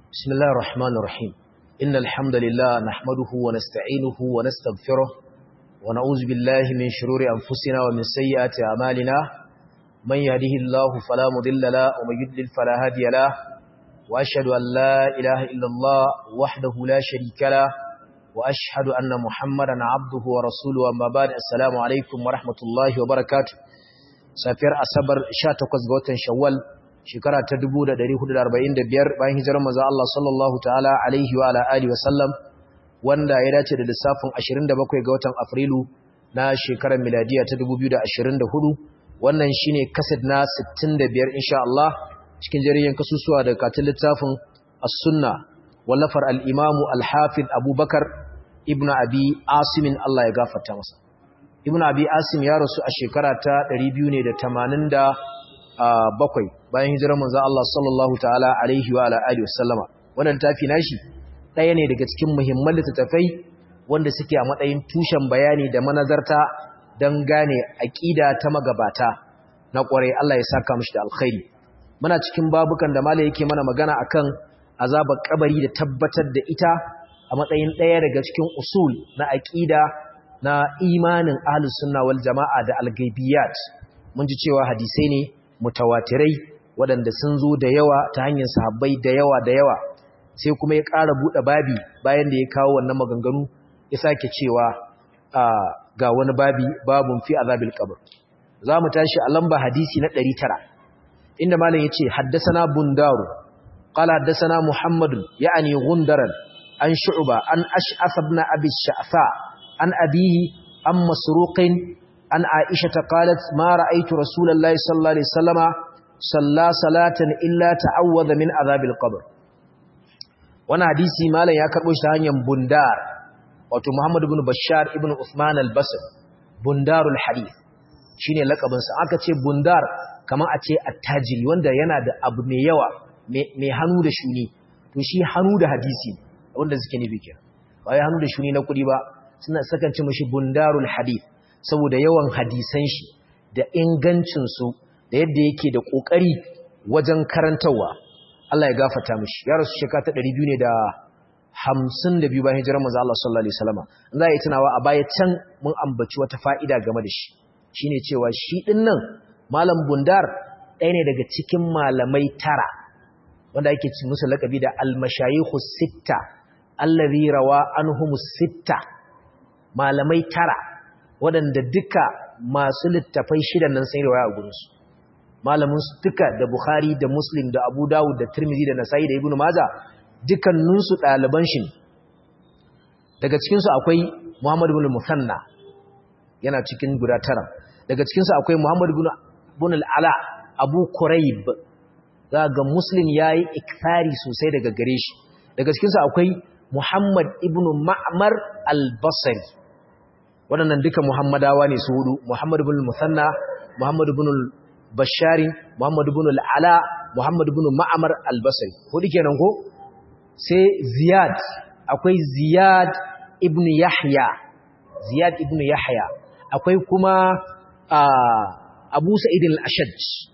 بسم الله الرحمن الرحيم إن الحمد لله نحمده ونستعينه ونستغفره ونعوذ بالله من شرور أنفسنا ومن سيئات أعمالنا من يهده الله فلا مضل له ومن يضلل فلا هادي له وأشهد أن لا إله إلا الله وحده لا شريك له وأشهد أن محمدا عبده ورسوله أما بعد السلام عليكم ورحمة الله وبركاته سافر أصبر شاتقز غوتن شوال shekara ta 1445 bayan hijirar manzo Allah sallallahu ta'ala alaihi wa ala alihi wa sallam wanda ya dace da lissafin 27 ga watan Afrilu na shekarar miladiya ta 2024 wannan shine kaset na 65 insha Allah cikin jariyan kasusuwa da katin littafin As-Sunna wallafar al-Imam al-Hafiz Abubakar ibn Abi Asim Allah ya gafarta masa Ibn Abi Asim ya rasu a shekara ta 280 bakwai bayan hijirar manzo Allah sallallahu ta'ala alaihi wa ala alihi wasallama wannan tafi nashi ɗaya ne daga cikin muhimman littattafai wanda suke a matsayin tushen bayani da manazarta don gane aqida ta magabata na ƙware Allah ya saka mishi da alkhairi muna cikin babukan da malai yake mana magana akan azabar kabari da tabbatar da ita a matsayin ɗaya daga cikin usul na aqida na imanin ahlus sunna wal jama'a da algaibiyat mun ji cewa hadisai ne mutawatirai waɗanda sun zo da yawa ta hanyar sahabbai da yawa da yawa sai kuma ya ƙara buɗe babi bayan da ya kawo wannan maganganu ya sake cewa ga wani babi babun fi azabil qabr za mu tashi a lamba hadisi na 900 inda malam yace haddathana bundaru qala haddathana muhammadun ya'ni gundaran an shu'ba an ash'af ibn abi sha'fa an abihi an masruqin an aisha ta qalat ma ra'aytu rasulullahi sallallahu alaihi wasallama salla salatan illa ta'awwadha min azabil qabr wannan hadisi malam ya karbo shi ta hanyar bundar wato Muhammad ibn Bashar ibn Uthman al-Basri bundarul hadith shine lakabin sa aka ce bundar kamar a ce attajiri wanda yana da abu mai yawa mai hannu da shuni to shi hannu da hadisi wanda suke nufi kenan ba ya hannu da shuni na kudi ba suna sakan ce mishi bundarul hadith saboda yawan hadisan shi da ingancinsu da yadda yake da ƙoƙari wajen karantarwa Allah ya gafata mishi ya rasu shekara ta 200 ne da 52 bayan hijirar manzo Allah sallallahu alaihi wasallam za a yi tunawa a baya can mun ambaci wata fa'ida game da shi shine cewa shi din nan malam bundar ɗaya ne daga cikin malamai tara wanda ake ci musu lakabi da al-mashayikhu sitta allazi rawa anhumus sitta malamai tara waɗanda duka masu littafai shidan nan sai riwaya a gurinsu malamin su duka da Bukhari da Muslim da Abu Dawud da Tirmidhi da Nasa'i da Ibn Majah dukkanin su ɗaliban shi daga cikin su akwai Muhammad ibn Musanna yana cikin guda tara daga cikin su akwai Muhammad ibn ibn al-Ala Abu Quraib ga Muslim yayi ikthari sosai daga gare shi daga cikin su akwai Muhammad ibn Ma'mar al-Basri waɗannan duka Muhammadawa ne su hudu Muhammad ibn Musanna Muhammad ibn Bashari Muhammad ibn al-Ala Muhammad ibn Ma'mar al-Basri hudu kenan ko sai Ziyad akwai Ziyad ibn Yahya Ziyad ibn Yahya akwai kuma Abu Sa'id al-Ashaj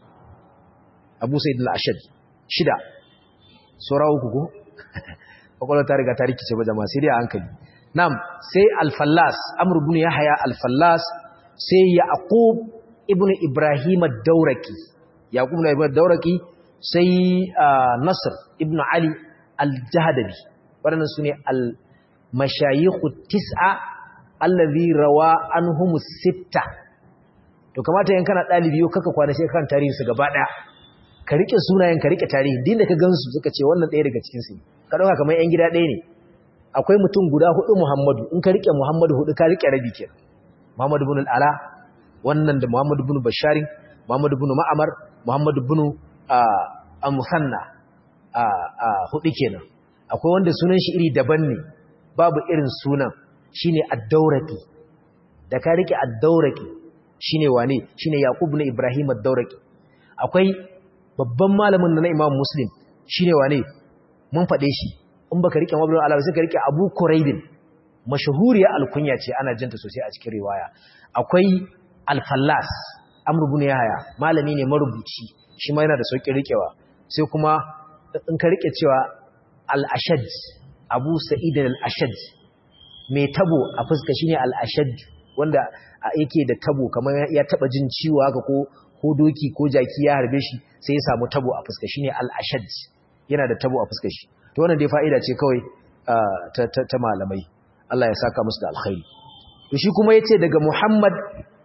Abu Sa'id al-Ashaj shida sura uku ko kwakwalwar ta riga ta rikice ba jama'a sai dai a hankali Nam sai Al-Fallas, Amr ibn Yahya Al-Fallas, sai Yaqub ibn Ibrahim ad-Dawraki. Yaqub ibn Ibrahim ad-Dawraki sai Nasr ibn Ali al-Jahdabi. Wadannan sune al-mashayikh tis'a allazi rawa anhum sitta. To kamata yan kana dalibi yau kaka kwana sai kan tarihin su gaba daya. Ka rike sunayen ka rike tarihi din da ka gansu suka ce wannan ɗaya daga cikin su. Ka dauka kamar yan gida ɗaya ne. akwai mutum guda hudu Muhammadu in ka rike Muhammadu hudu ka rike rabi kenan Muhammadu ibn al-Ala wannan da Muhammadu ibn Bashar Muhammadu ibn Ma'mar Muhammadu ibn Al-Musanna hudu kenan akwai wanda sunan shi iri daban ne babu irin sunan shine Ad-Dawraqi da ka rike Ad-Dawraqi shine wane shine Yaqub ibn Ibrahim Ad-Dawraqi akwai babban malamin na Imam Muslim shine wane mun fade shi in baka rike mabdul ala sai ka rike Abu Quraibin mashhuriya alkunya ce ana jinta sosai a cikin riwaya akwai Al-Fallas Amr ibn Yahya malami ne marubuci shi ma yana da sauƙin rikewa sai kuma in ka rike cewa al-ashaj abu sa'id al-ashaj mai tabo a fuska shine al-ashaj wanda yake da tabo kamar ya taba jin ciwo haka ko ko doki ko jaki ya harbe shi sai ya samu tabo a fuska shine al-ashaj yana da tabo a fuska shi to wannan dai fa'ida ce kawai ta, ta, malamai Allah ya saka musu da alkhairi to shi kuma yace daga Muhammad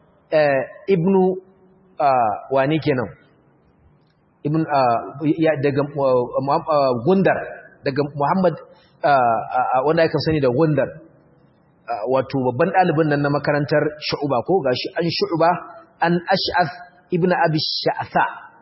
ibnu wani kenan ibn daga gundar daga Muhammad wanda aka sani da gundar wato babban ɗalibin nan na makarantar shu'uba ko gashi an shu'uba an ash'ath ibn abi sha'tha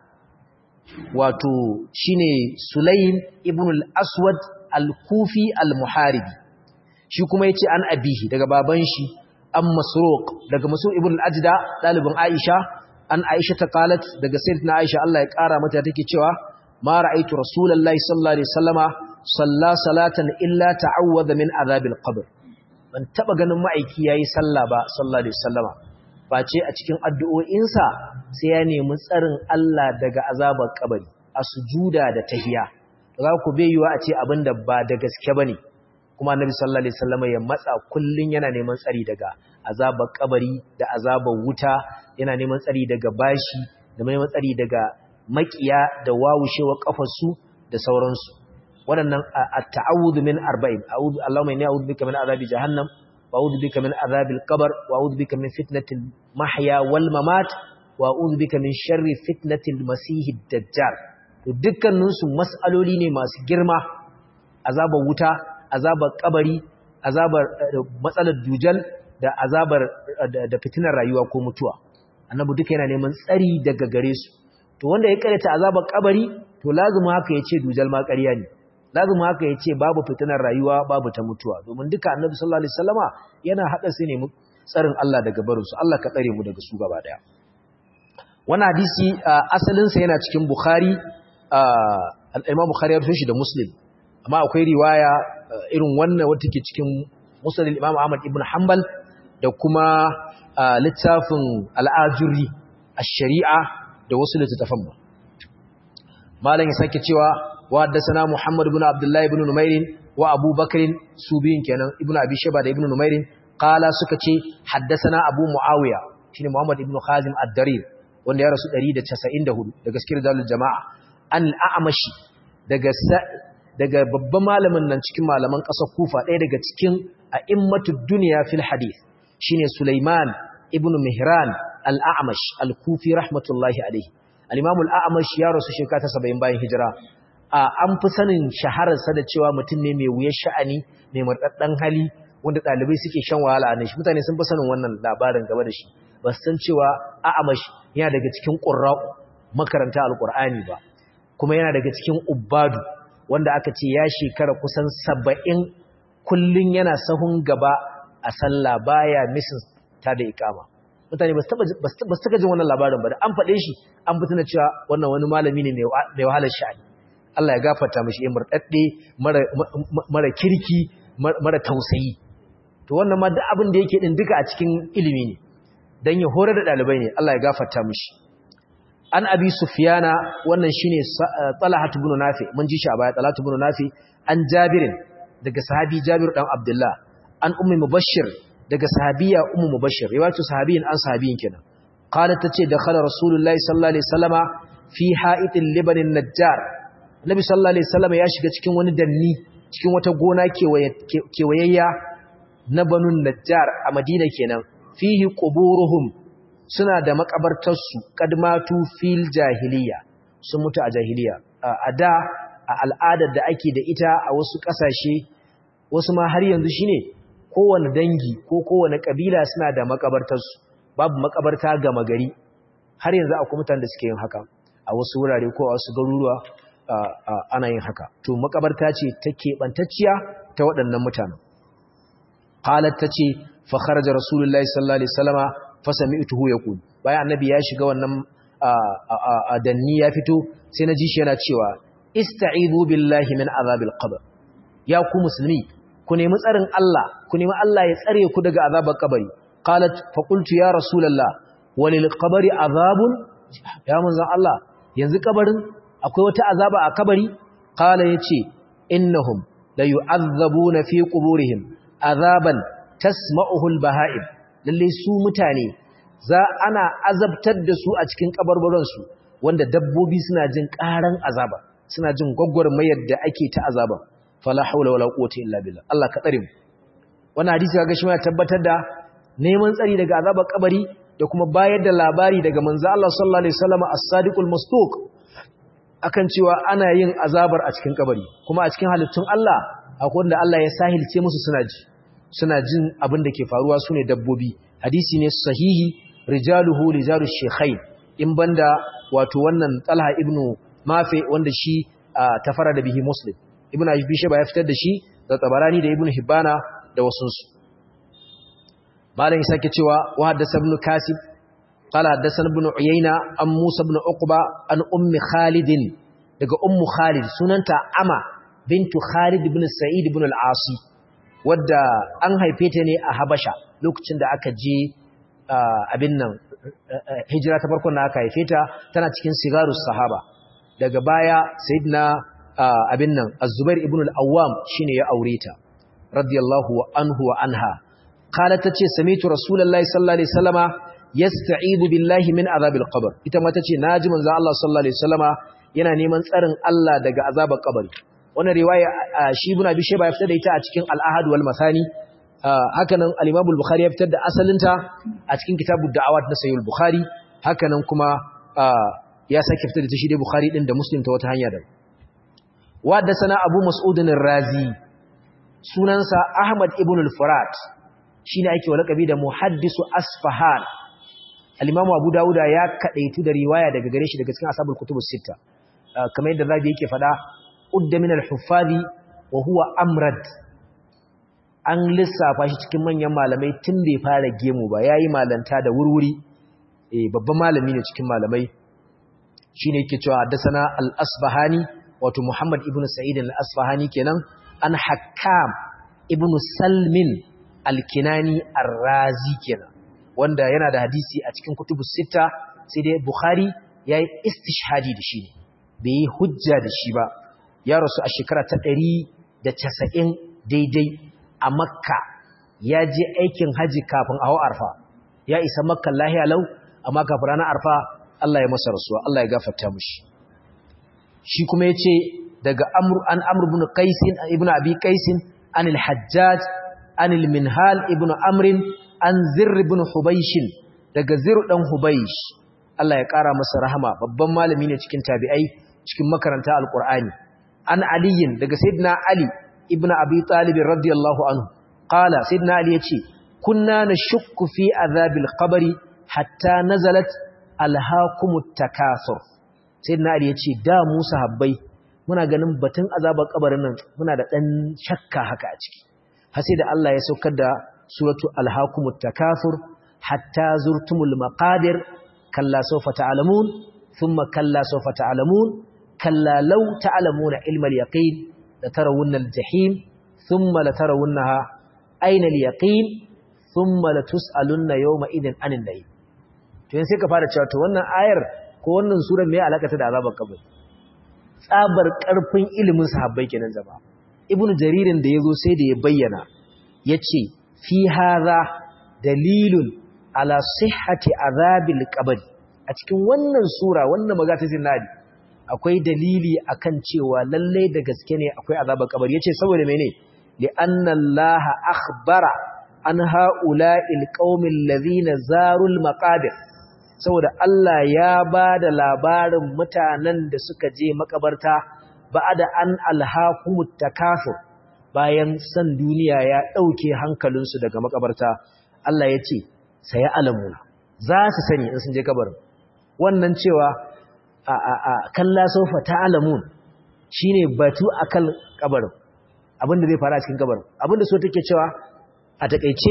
wato shine sulaym ibn al-aswad al-kufi al-muharibi shi kuma yace an abihi daga baban shi an masruq daga masruq ibn al-ajda ɗalibin aisha an aisha ta qalat daga sayyidatina aisha Allah ya kara mata take cewa ma ra'aytu rasulullahi sallallahu alaihi wasallama salla salatan illa ta'awwadha min azabil qabr ban taba ganin ma'aiki yayi sallah ba sallallahu alaihi wasallama face a cikin addu'o'insa sai ya nemi tsarin Allah daga azabar kabari a sujuda da tahiya za ku bai yiwa a ce abinda ba da gaske bane kuma annabi sallallahu alaihi wasallama ya matsa kullun yana neman tsari daga azabar kabari da azabar wuta yana neman tsari daga bashi da neman tsari daga makiya da wawushewa kafarsu da sauransu waɗannan at-ta'awudhu min arba'in a'udhu Allahumma inni a'udhu bika min azabi jahannam wa a'udhu bika min azabil qabr wa a'udhu bika min fitnatil mahya wal mamat wa a'udhu bika min sharri fitnatil masihid dajjal to dukkanin su mas'aloli ne masu girma azabar wuta azabar kabari azabar matsalar dujal da azabar da fitinar rayuwa ko mutuwa annabi duka yana neman tsari daga gare su to wanda ya karanta azabar kabari to lazumi haka yace dujal ma ƙarya ne lazumi haka yace babu fitinar rayuwa babu ta mutuwa domin duka annabi sallallahu alaihi wasallama yana hada su ne tsarin Allah daga barin su Allah ka tsare mu daga su gaba daya wannan hadisi asalin sa yana cikin Bukhari al-Imam Bukhari ya rubuta shi da Muslim amma akwai riwaya irin wannan wata take cikin Musnad al-Imam Ahmad ibn Hanbal da kuma littafin al-Ajuri ash-Shari'a da wasu littafan ba malam ya sake cewa wa haddathana Muhammad ibn Abdullah ibn Numair wa Abu Bakr subiyin kenan ibn Abi Shayba da ibn Numair qala suka ce haddathana Abu Muawiya shine Muhammad ibn Khazim ad-Darir wanda ya rasu 194 daga cikin dalil jama'a an al-A'mashi daga daga babban malamin nan cikin malaman ƙasar Kufa ɗaya daga cikin a'immatud dunya fil hadith shine Sulaiman ibn Mihran al-A'mash al-Kufi rahmatullahi alayhi al-Imam al-A'mash ya rasu shekara ta 70 bayan hijira an fi sanin shaharar sa da cewa mutum ne mai wuyar sha'ani mai murdaddan hali wanda dalibai suke shan wahala ne shi mutane sun fi sanin wannan labarin game da shi ba su san cewa A'mash yana daga cikin qurra'u makaranta al-Qur'ani ba kuma yana daga cikin ubbadu wanda aka ce ya shekara kusan 70 kullun yana sahun gaba a sallah baya misin ta da ikama mutane ba su taka jin wannan labarin ba da an faɗe shi an fitina cewa wannan wani malami ne mai wahalar sha'ani Allah ya gafarta mashi ya murɗaɗɗe mara kirki mara tausayi to wannan ma duk abin da yake din duka a cikin ilimi ne dan ya horar da ɗalibai ne Allah ya gafarta mashi an abi sufyana wannan shine talhat ibn nafi mun ji shi a baya talhat ibn nafi an jabirin daga sahabi jabir dan abdullah an ummi mubashshir daga sahabiya ummu mubashshir riwayatu sahabiyin an sahabiyin kenan qalat tace dakhala rasulullahi sallallahu alaihi wasallama fi ha'itil libanin najjar nabi sallallahu alaihi wasallama ya shiga cikin wani danni cikin wata gona kewayayya na banun najjar a madina kenan fihi quburuhum suna da makabartarsu kadmatu fil jahiliya sun mutu a jahiliya a da a al'adar da ake da ita a wasu kasashe wasu ma har yanzu shine kowane dangi ko kowane kabila suna da makabartarsu babu makabarta gama gari har yanzu akwai mutanen da suke yin haka a wasu wurare ko a wasu garuruwa ana yin haka to makabarta ce ta keɓantacciya ta waɗannan mutanen halar ta ce fa kharaja rasulullahi sallallahu alaihi wasallama fa sami'tuhu yaqul bayan annabi ya shiga wannan danni ya fito sai na ji shi yana cewa ista'izu billahi min azabil qabr ya ku musulmi ku nemi tsarin Allah ku nemi Allah ya tsare ku daga azabar kabari qalat fa qultu ya rasulullah walil qabri azabun ya manzon Allah yanzu kabarin akwai wata azaba a kabari qala yace innahum la yu'azzabuna fi quburihim azaban tasma'uhu al-baha'im lalle su mutane za ana azabtar da su a cikin kabarbaransu wanda dabbobi suna jin karan azaba suna jin mayar da ake ta azaba fala haula wala quwwata illa billah Allah ka tsare mu wannan hadisi kaga shi ma tabbatar da neman tsari daga azabar kabari da kuma bayar da labari daga manzo Allah sallallahu alaihi wasallam as-sadiqul masduq akan cewa ana yin azabar a cikin kabari kuma a cikin halittun Allah akwai wanda Allah ya sahilce musu suna ji suna jin abin da ke faruwa sune dabbobi hadisi ne sahihi rijaluhu rijalu shaykhain in banda wato wannan Talha ibn Mafi wanda shi tafara da bihi Muslim ibn Abi Shayba ya fitar da shi da Tabarani da Ibn Hibbana da wasunsu malam ya sake cewa wa haddasa ibn Kasib qala haddathana ibn Uyayna an Musa ibn Uqba an ummi Khalid daga ummu Khalid sunanta Ama bintu Khalid ibn Sa'id ibn al-Asi wadda an haife ta ne a Habasha lokacin da aka je abin nan hijira ta farkon da aka haife ta tana cikin sigarus sahaba daga baya sayyidina abin nan az-zubair ibn al-awwam shine ya aure ta radiyallahu anhu wa anha qalat tace sami'tu rasulullahi sallallahu alaihi wasallama yasta'idu billahi min azabil qabr ita ma tace naji manzo Allah sallallahu alaihi wasallama yana neman tsarin Allah daga azabar kabari wannan riwaya shi ibn abi shayba ya fitar da ita a cikin al-ahad wal masani hakanan al-Imam al-Bukhari ya fitar da asalinta a cikin kitabud da'awat na Sahih al-Bukhari hakanan kuma ya sake fitar da shi da Bukhari din da Muslim ta wata hanya da wa da sana Abu Mas'ud al-Razi sunansa Ahmad ibn al-Furat shine ake walakabi da muhaddisu Asfahan al-Imam Abu Dawud ya kadaitu da riwaya daga gare shi daga cikin ashabul kutubus sita kamar yadda Zabi yake fada udda min al-huffazi wa huwa amrad an lissafa shi cikin manyan malamai tun bai fara gemu ba ya yi malanta da wurwuri babban malami ne cikin malamai shi ne ke cewa haddasana al'asfahani wato muhammad ibn sa'id al'asfahani kenan an hakam ibn salmin alkinani arrazi kenan wanda yana da hadisi a cikin kutubu sita sai dai bukhari ya yi istishhadi da shi bai yi hujja da shi ba ya rasu a shekara ta ɗari da casa'in daidai a makka ya je aikin haji kafin a hau arfa ya isa makka lahiya lau amma kafin ranar arfa Allah ya masa rasuwa Allah ya gafarta mushi shi kuma ya ce daga an amur ibn qaisin ibn abi qaisin an al-hajjaj an al-minhal ibn amrin an zirr ibn hubayshin daga zirr dan hubaysh Allah ya kara masa rahama babban malami ne cikin tabi'ai cikin makaranta alqur'ani an aliyin daga sayyidina ali ibn abi talib radiyallahu anhu qala sayyidina ali yace kunna nashukku fi azabil qabri hatta nazalat alhaakumut takathur sayyidina ali yace da mu sahabbai muna ganin batun azabar kabarin nan muna da dan shakka haka a ciki har sai da Allah ya saukar da suratu alhaakumut takathur hatta zurtumul maqadir kalla sawfa ta'lamun thumma kalla sawfa ta'lamun kalla law ta'lamuna ilmal yaqin لترون الجحيم ثم لترونها أين اليقين ثم لتسألن يومئذ عن النعيم to yanzu sai ka fara cewa to wannan ayar ko wannan surar me alaka ta da azabar kabari tsabar karfin ilimin sahabbai kenan zama ibnu jaririn da yazo sai da ya bayyana yace fi hadha dalilun ala sihhati azabil qabri a cikin wannan sura wannan magana ta zinadi akwai dalili akan cewa lalle da gaske ne akwai azabar kabari yace saboda mene li anna allaha akhbara an haula'il qaumil ladhina zarul maqabir saboda Allah ya bada labarin mutanen da suka je makabarta ba'da an alhaqumut takafur bayan san duniya ya dauke hankalinsu daga makabarta Allah yace sai alamuna za su sani in sun je kabarin wannan cewa kalla sofa ta'lamun shine batu akan kabarin abinda zai fara cikin kabarin abinda so take cewa a takeice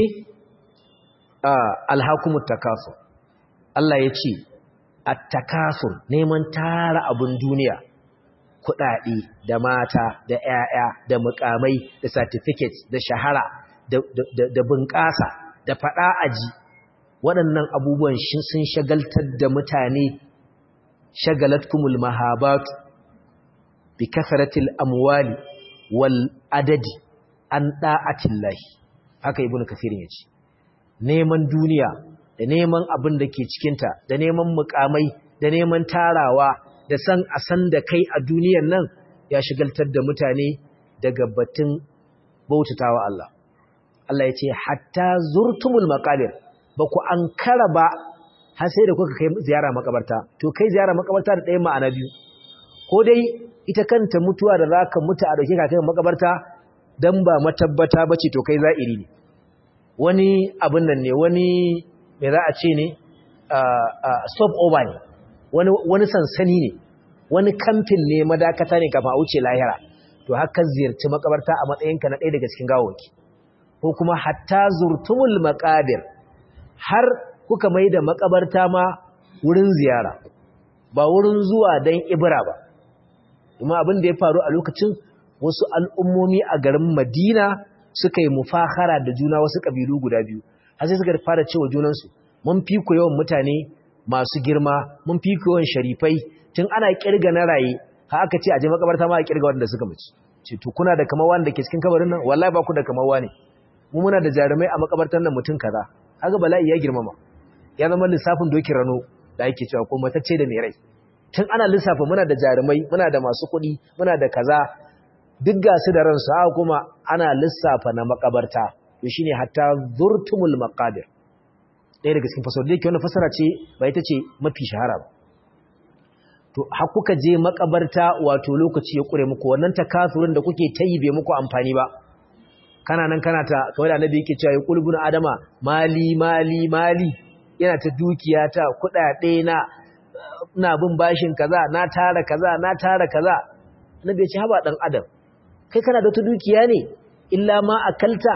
alhakumut takasur Allah ya ce at-takasur neman tara abun duniya kuɗaɗe da mata da ƴaƴa da mukamai da certificates da shahara da da bunƙasa da faɗa aji waɗannan abubuwan sun shagaltar da mutane shagalatkumul mahabat bi kasratil amwali wal adadi an da'atillahi haka ibn kathirin yace neman duniya da neman abin da ke cikinta da neman mukamai da neman tarawa da san a san da kai a duniyan nan ya shigaltar da mutane daga batun bautatawa Allah Allah ya ce hatta zurtumul maqabir ba ku ankara ba har sai da kuka kai ziyara makabarta to kai ziyara makabarta da ɗaya ma'ana biyu ko dai ita kanta mutuwa da zaka mutu a dauke ka kai makabarta dan ba matabbata bace to kai za'iri ne wani abin nan ne wani me za a ce ne stop over ne wani wani sansani ne wani kamfin ne madakata ne kafin a wuce lahira to haka ziyarci makabarta a matsayinka na ɗaya daga cikin gawawaki ko kuma hatta zurtumul maqabir har kuka mai da makabarta ma wurin ziyara ba wurin zuwa don ibra ba kuma abin da ya faru a lokacin wasu al'ummomi a garin madina suka yi mufahara da juna wasu ƙabilu guda biyu har sai suka fara cewa junansu mun fi ku yawan mutane masu girma mun fi ku yawan sharifai tun ana kirga na raye ha aka ce a je makabarta ma a kirga wanda suka mutu ce to kuna da kamar wanda ke cikin kabarin nan wallahi ba ku da kamar wani mu muna da jarumai a makabartar nan mutum kaza kaga bala'i ya girmama ya zama lissafin dokin rano da ake cewa ko matacce da mai rai tun ana lissafa muna da jarumai muna da masu kuɗi muna da kaza duk ga su da ransu haka kuma ana lissafa na makabarta to shine hatta zurtumul maqabir ɗaya daga cikin fasara da yake wannan fasara ce ba ita ce mafi shahara ba to har kuka je makabarta wato lokaci ya kure muku wannan takasurin da kuke tayi bai muku amfani ba kana nan kana ta kawai da annabi yake cewa ya kulbun adama mali mali mali yana ta dukiya ta kudade na ina bin bashin kaza na tara kaza na tara kaza annabi ya ce haba dan adam kai kana da ta dukiya ne illa ma akalta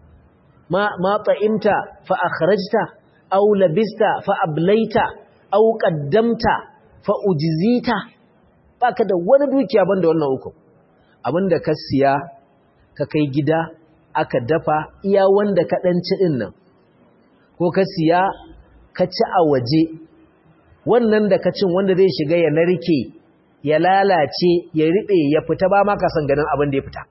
ma ma ta'imta fa akhrajta aw labista fa ablaita aw qaddamta fa ujzita baka da wani dukiya banda wannan uku abinda ka siya ka kai gida aka dafa iya wanda ka dan ci din nan ko ka siya ka ci a waje wannan da ka cin wanda zai shiga ya narke ya lalace ya riɓe ya fita ba ma ka san ganin abin da ya fita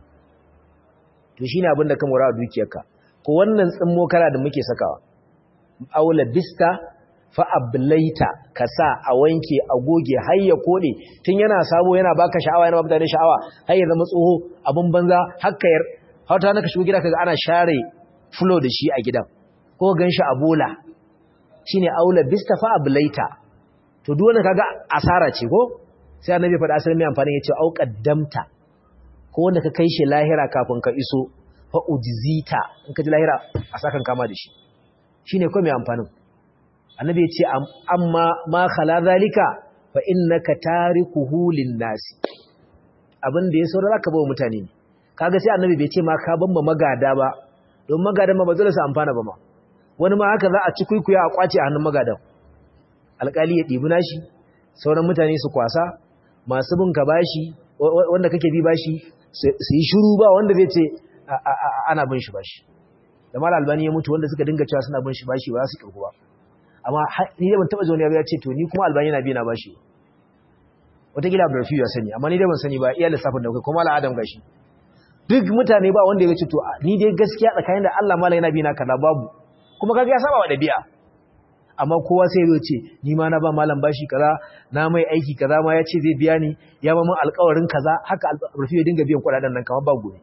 to shine abin da ka mora a dukiyarka ko wannan tsimmo kara da muke sakawa aula bista fa ablaita ka sa a wanke a goge har ya kode tun yana sabo yana baka sha'awa yana baka da sha'awa har ya zama tsoho abin banza hakka yar har ta naka shigo gida kaga ana share flow da shi a gidan ko ganshi a bola shine aula bista fa ablaita to duk wannan kaga asara ce ko sai annabi faɗa asalin mai amfani yace au qaddamta ko wanda ka kai shi lahira kafin ka iso fa ujzita in ka ji lahira a sakan kama da shi shine ko mai amfanin annabi yace amma ma khala zalika fa innaka tarikuhu lin-nasi abin da ya saura zaka bawa mutane ne kaga sai annabi bai ce ma ka ban ma magada ba don magadan ma ba zai su amfana ba ma wani ma haka za a ci kuikuya a kwace a hannun magadan alƙali ya ɗibi nashi sauran mutane su kwasa masu bin ka bashi wanda kake bi bashi su yi shiru ba wanda zai ce ana bin shi bashi da mara albani ya mutu wanda suka dinga cewa suna bin shi bashi ba za su kirku ba amma ni da ban taɓa zaune ya ce to ni kuma albani na bi na bashi wataƙila abdurrafi ya sani amma ni dai ban sani ba iya lissafin da kai kuma al'adam gashi duk mutane ba wanda ya ce to ni dai gaskiya tsakanin da Allah mala yana bi na kaza babu kuma kaga ya saba wa dabi'a amma kowa sai ya ce ni ma na ba malam bashi kaza na mai aiki kaza ma ya ce zai biya ni ya ba mun alƙawarin kaza haka rufi ya dinga biyan kuɗaɗen nan kamar ba gobe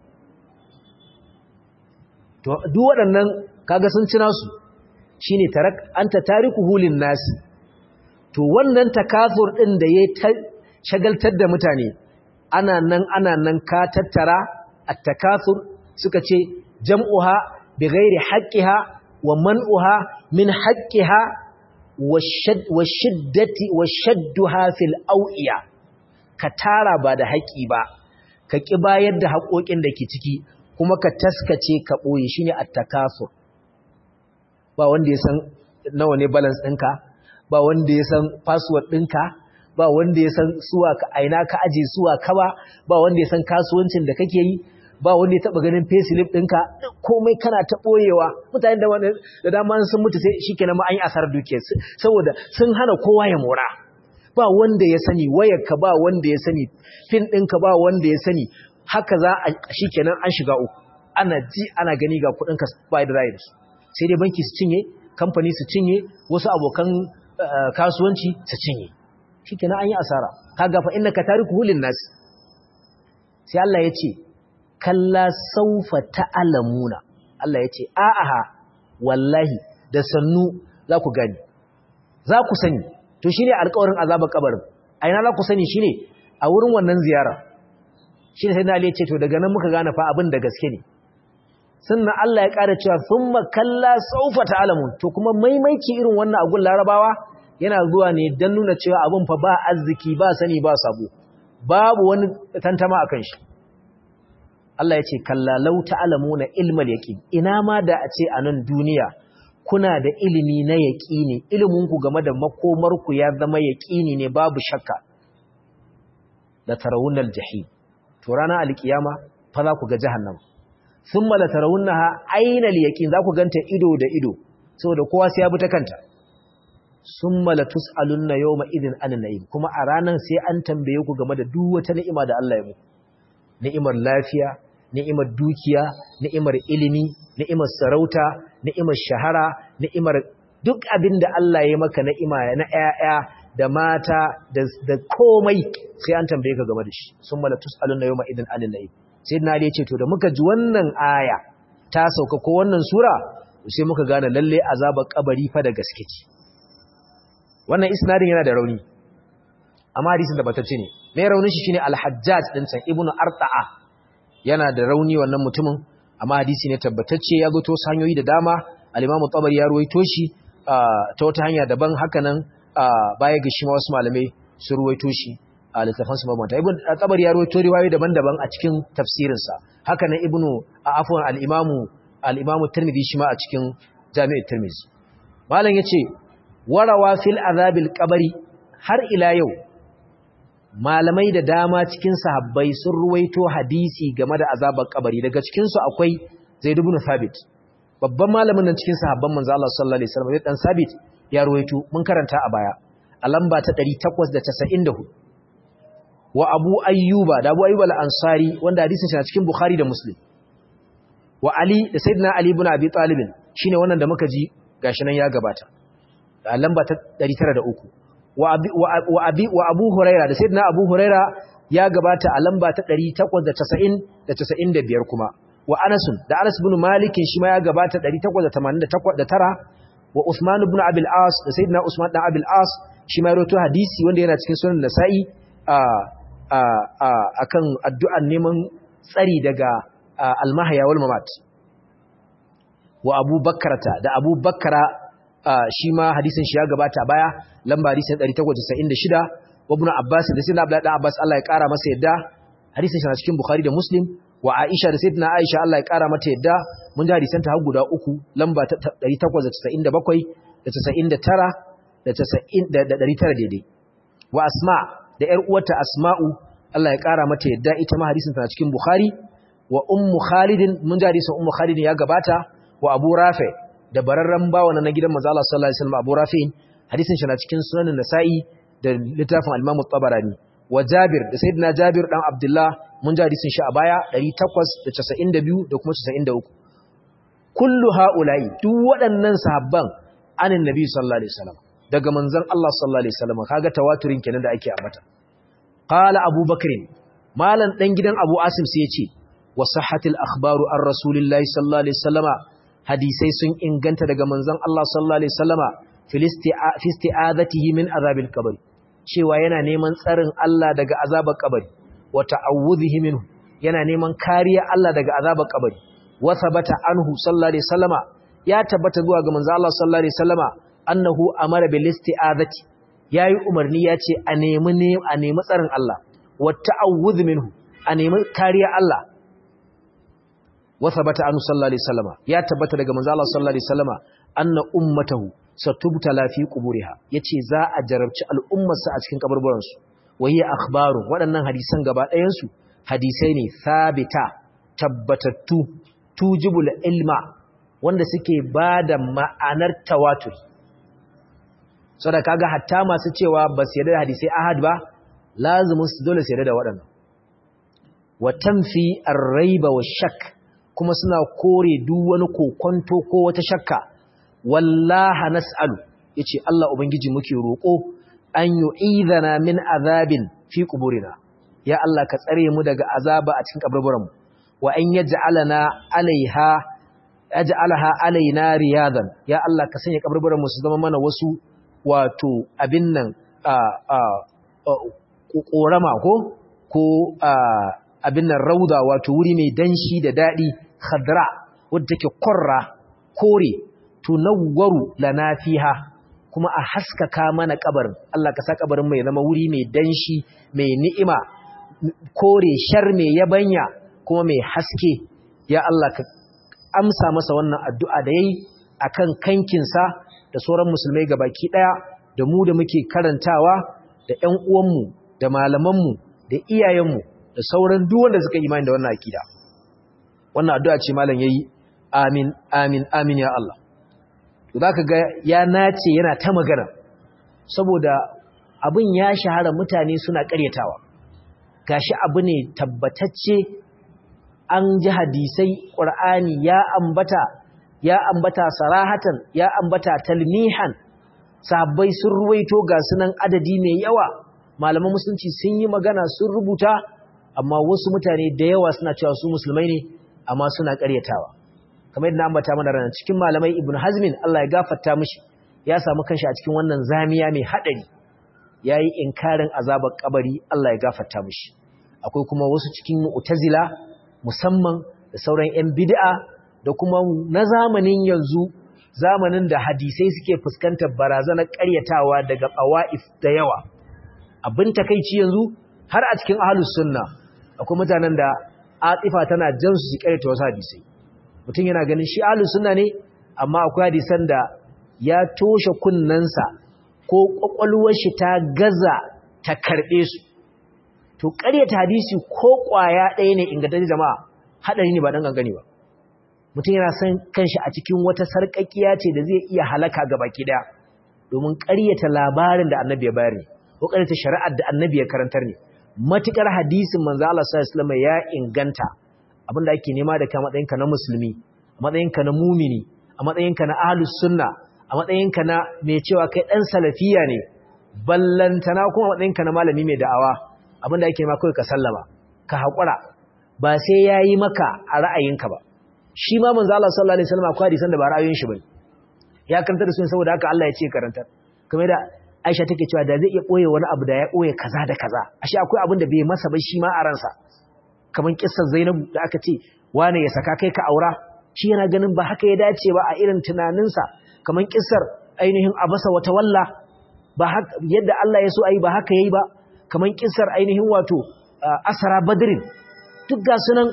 to duk waɗannan kaga sun ci nasu shine tarak anta tariku hulin nasi to wannan takasur din da yayi shagaltar da mutane ana nan ana nan ka tattara at-takasur suka ce jam'uha bighairi haqqiha wa man'uha min haqqiha wa shiddati wa shadduha fil awiya ka tara ba da haƙi ba ka ki bayar da haƙoƙin da ke ciki kuma ka taskace ka boye shine at-takasur ba wanda ya san nawa ne balance ɗinka ba wanda ya san password ɗinka ba wanda ya san suwa ka aina ka aje suwa ka ba ba wanda ya san kasuwancin da kake yi ba wanda ya taba ganin payslip ɗinka komai kana ta ɓoyewa mutane da wanda da dama sun mutu sai shikenan ma an yi asarar dukiyar saboda sun hana kowa ya mora ba wanda ya sani wayarka ba wanda ya sani pin ɗinka ba wanda ya sani haka za a shikenan an shiga uku ana ji ana gani ga kudin ka bai da rayu sai dai banki su cinye kamfani su cinye wasu abokan kasuwanci su cinye shikenan an yi asara kaga fa innaka tariku hulin nas sai Allah ya ce kalla saufa ta'lamuna Allah ya ce a'aha wallahi da sannu za ku gani za ku sani to shine alƙawarin azabar kabarin a ina za ku sani shine a wurin wannan ziyara shine sai Ali ya ce to daga nan muka gane fa abin da gaske ne sannan Allah ya ƙara cewa thumma kalla saufa ta'lamun to kuma maimaiki irin wannan agun larabawa yana zuwa ne dan nuna cewa abin fa ba arziki ba sani ba sabo babu wani tantama akan shi Allah ya ce kalla law ta'lamuna ilmal yaqin ina ma da a ce a nan duniya kuna da ilimi na yaqini ilimin ku game da makomar ku ya zama yaqini ne babu shakka la tarawunnal jahim to ranar alkiyama fa za ku ga jahannama thumma la tarawunnaha aynal yaqin za ku ganta ido da ido saboda kowa sai ya bi ta kanta summa la tusalunna yawma idhin anin na'im kuma a ranar sai an tambaye ku game da duk wata ni'ima da Allah ya muku ni'imar lafiya ni'imar dukiya ni'imar ilimi ni'imar sarauta ni'imar shahara ni'imar duk abin da Allah ya maka ni'ima na ƴaƴa da mata da komai sai an tambaye ka game da shi summa la tusalunna yawma idhin anin na'im sayyidina ali ya ce to da muka ji wannan aya ta sauka ko wannan sura sai muka gane lalle azabar kabari fa da gaske ce wannan isnadin yana da rauni amma hadisin da batacce ne mai raunin shi shine al-hajjaj din san ibnu arta'a yana da rauni wannan mutumin amma hadisi ne tabbatacce ya goto su hanyoyi da dama al-imamu tabari ya ruwaito shi ta wata hanya daban haka nan baya ga shi ma wasu malamai su ruwaito shi a littafan su mabanta ibnu tabari ya ruwaito riwayoyi daban-daban a cikin tafsirin sa haka nan ibnu afwan al-imamu al-imamu tirmidhi shi ma a cikin jami'ut tirmidhi malam yace warawa fil azabil qabri har ila yau malamai da dama cikin sahabbai sun ruwaito hadisi game da azabar kabari daga cikin su akwai Zaid ibn Thabit babban malamin nan cikin sahabban manzo Allah sallallahu alaihi wasallam dan Thabit ya ruwaito mun karanta a baya a lamba ta 894 wa Abu Ayyuba da Abu Ayyuba al-Ansari wanda hadisin shi na cikin Bukhari da Muslim wa Ali da Sayyidina Ali ibn Abi Talib shine wannan da muka ji gashi nan ya gabata a lamba ta 903 wa abi wa abu huraira da sayyidina abu huraira ya gabata a lamba ta 890 da 95 kuma wa anas da anas ibn malik shi ma ya gabata 889 wa usman ibn abil as da sayyidina usman dan abil as shi ma rawaito hadisi wanda yana cikin sunan nasa'i a a akan addu'an neman tsari daga al-mahya wal mamat wa abu bakrata da abu bakra shi ma hadisin shi ya gabata baya lamba hadisin 896 wa ibn Abbas da sayyidina Abdullah dan Abbas Allah ya kara masa yadda hadisin shi na cikin Bukhari da Muslim wa Aisha da sayyidina Aisha Allah ya kara mata yadda mun ji hadisan ta har guda uku lamba 897 da 99 da 90 da 900 daidai wa Asma da ƴar uwarta Asma'u Allah ya kara mata yadda ita ma hadisin ta cikin Bukhari wa Ummu Khalid mun ji hadisin Ummu Khalid ya gabata wa Abu Rafi da bararren bawa na gidan manzo Allah sallallahu alaihi wasallam Abu Rafi hadisin shi na cikin sunanin Nasa'i da littafin al-Imam tabarani wa Jabir da Sayyidina Jabir dan Abdullah mun ji hadisin shi a baya 892 da kuma 93 kullu haula'i duk waɗannan sahabban anin Nabi sallallahu alaihi wasallam daga manzon Allah sallallahu alaihi wasallam kaga tawaturin kenan da ake ambata qala Abu Bakr malan dan gidan Abu Asim sai ya ce wa sahhatil akhbaru ar rasulillahi sallallahu alaihi wasallama hadisai sun inganta daga manzon Allah sallallahu alaihi wasallama fi isti'azatihi min azabil qabr cewa yana neman tsarin Allah daga azabar kabari wa ta'awudhihi minhu yana neman kariya Allah daga azabar kabari wa thabata anhu sallallahu alaihi wasallama ya tabbata zuwa ga manzon Allah sallallahu alaihi wasallama annahu amara bil isti'azati yayi umarni yace a nemi ne a nemi tsarin Allah wa ta'awudh minhu a nemi kariya Allah wasabata anhu sallallahu alaihi wasallama ya tabbata daga manzo Allah sallallahu alaihi wasallama anna ummatahu satubtala fi quburiha yace za a jarabci al'ummarsa a cikin kaburburan su wahiya akhbaru waɗannan hadisan gaba ɗayan su hadisai ne sabita tabbatattu tujibul ilma wanda suke bada ma'anar tawatur saboda kaga hatta masu cewa ba su yarda da hadisai ahad ba lazimin su dole su yarda da waɗannan wa tanfi ar-raiba wash-shakk kuma suna kore duk wani kokonto ko wata shakka wallaha nas'alu yace Allah ubangiji muke roko an yu'idhana min azabin fi quburina ya Allah ka tsare mu daga azaba a cikin kaburburanmu wa an yaj'alana alaiha yaj'alaha alaina riyadan ya Allah ka sanya kaburburanmu su zama mana wasu wato abin nan a a korama ko ko abin nan rauda wato wuri mai danshi da dadi khadra wadda take korra kore tunawwaru lana fiha kuma a haskaka mana kabarin Allah ka sa kabarin mai zama wuri mai danshi mai ni'ima kore shar mai yabanya kuma mai haske ya Allah ka amsa masa wannan addu'a da yayi akan kankinsa da sauran musulmai gabaki daya da mu da muke karantawa da ƴan uwanmu da malamanmu da iyayenmu da sauran duk wanda suka imani da wannan akida wannan addu'a ce malam yayi amin amin amin ya Allah to zaka ga ya nace yana ta magana saboda abin ya shahara mutane suna ƙaryatawa gashi abu ne tabbatacce an ji hadisai ƙur'ani ya ambata ya ambata sarahatan ya ambata talmihan sahabbai sun ruwaito ga sunan adadi mai yawa malaman musulunci sun yi magana sun rubuta amma wasu mutane da yawa suna cewa su musulmai ne amma suna ƙaryatawa kamar yadda ambata mana ranar cikin malamai ibnu hazmin Allah ya gafarta mishi ya samu kanshi a cikin wannan zamiya mai haɗari yayi inkarin azabar kabari Allah ya gafarta mishi akwai kuma wasu cikin mu'tazila musamman da sauran 'yan bid'a da kuma na zamanin yanzu zamanin da hadisai suke fuskantar barazanar ƙaryatawa daga ƙawa'if da yawa abin takeici yanzu har a cikin ahlus sunna akwai mutanen da atifa tana jan su su ƙaryata wasu hadisai mutum yana ganin shi ahlus sunna ne amma akwai hadisan da ya toshe kunnensa ko ƙwaƙwalwar shi ta gaza ta karɓe su to ƙaryata hadisi ko ƙwaya ɗaya ne ingantacce jama'a haɗari ne ba ɗan gangane ba mutum yana son kanshi a cikin wata sarƙaƙiya ce da zai iya halaka ga baki ɗaya domin ƙaryata labarin da annabi ya bayar ne ko ƙaryata shari'ar da annabi ya karantar ne matuƙar hadisin manzo Allah sallallahu alaihi ya inganta abin da ake nema da ka matsayinka na musulmi a matsayinka na mumini a matsayinka na ahlus sunna a matsayinka na mai cewa kai ɗan salafiya ne ballantana kuma matsayinka na malami mai da'awa abinda ake ma kawai ka sallama ka haƙura ba sai ya yi maka a ra'ayinka ba shi ma manzo Allah sallallahu alaihi wasallam akwai hadisan da ba ra'ayoyin shi bane ya karanta da su saboda haka Allah ya ce karantar kamar da Aisha take cewa da zai iya boye wani abu da ya boye kaza da kaza ashe akwai abin da bai masa ba shi ma a ransa kamar kissar Zainab da aka ce wane ya saka kai ka aura shi yana ganin ba haka ya dace ba a irin tunaninsa kamar kissar ainihin abasa wata walla ba yadda Allah ya so ayi ba haka yayi ba kamar kissar ainihin wato asara badrin duk ga sunan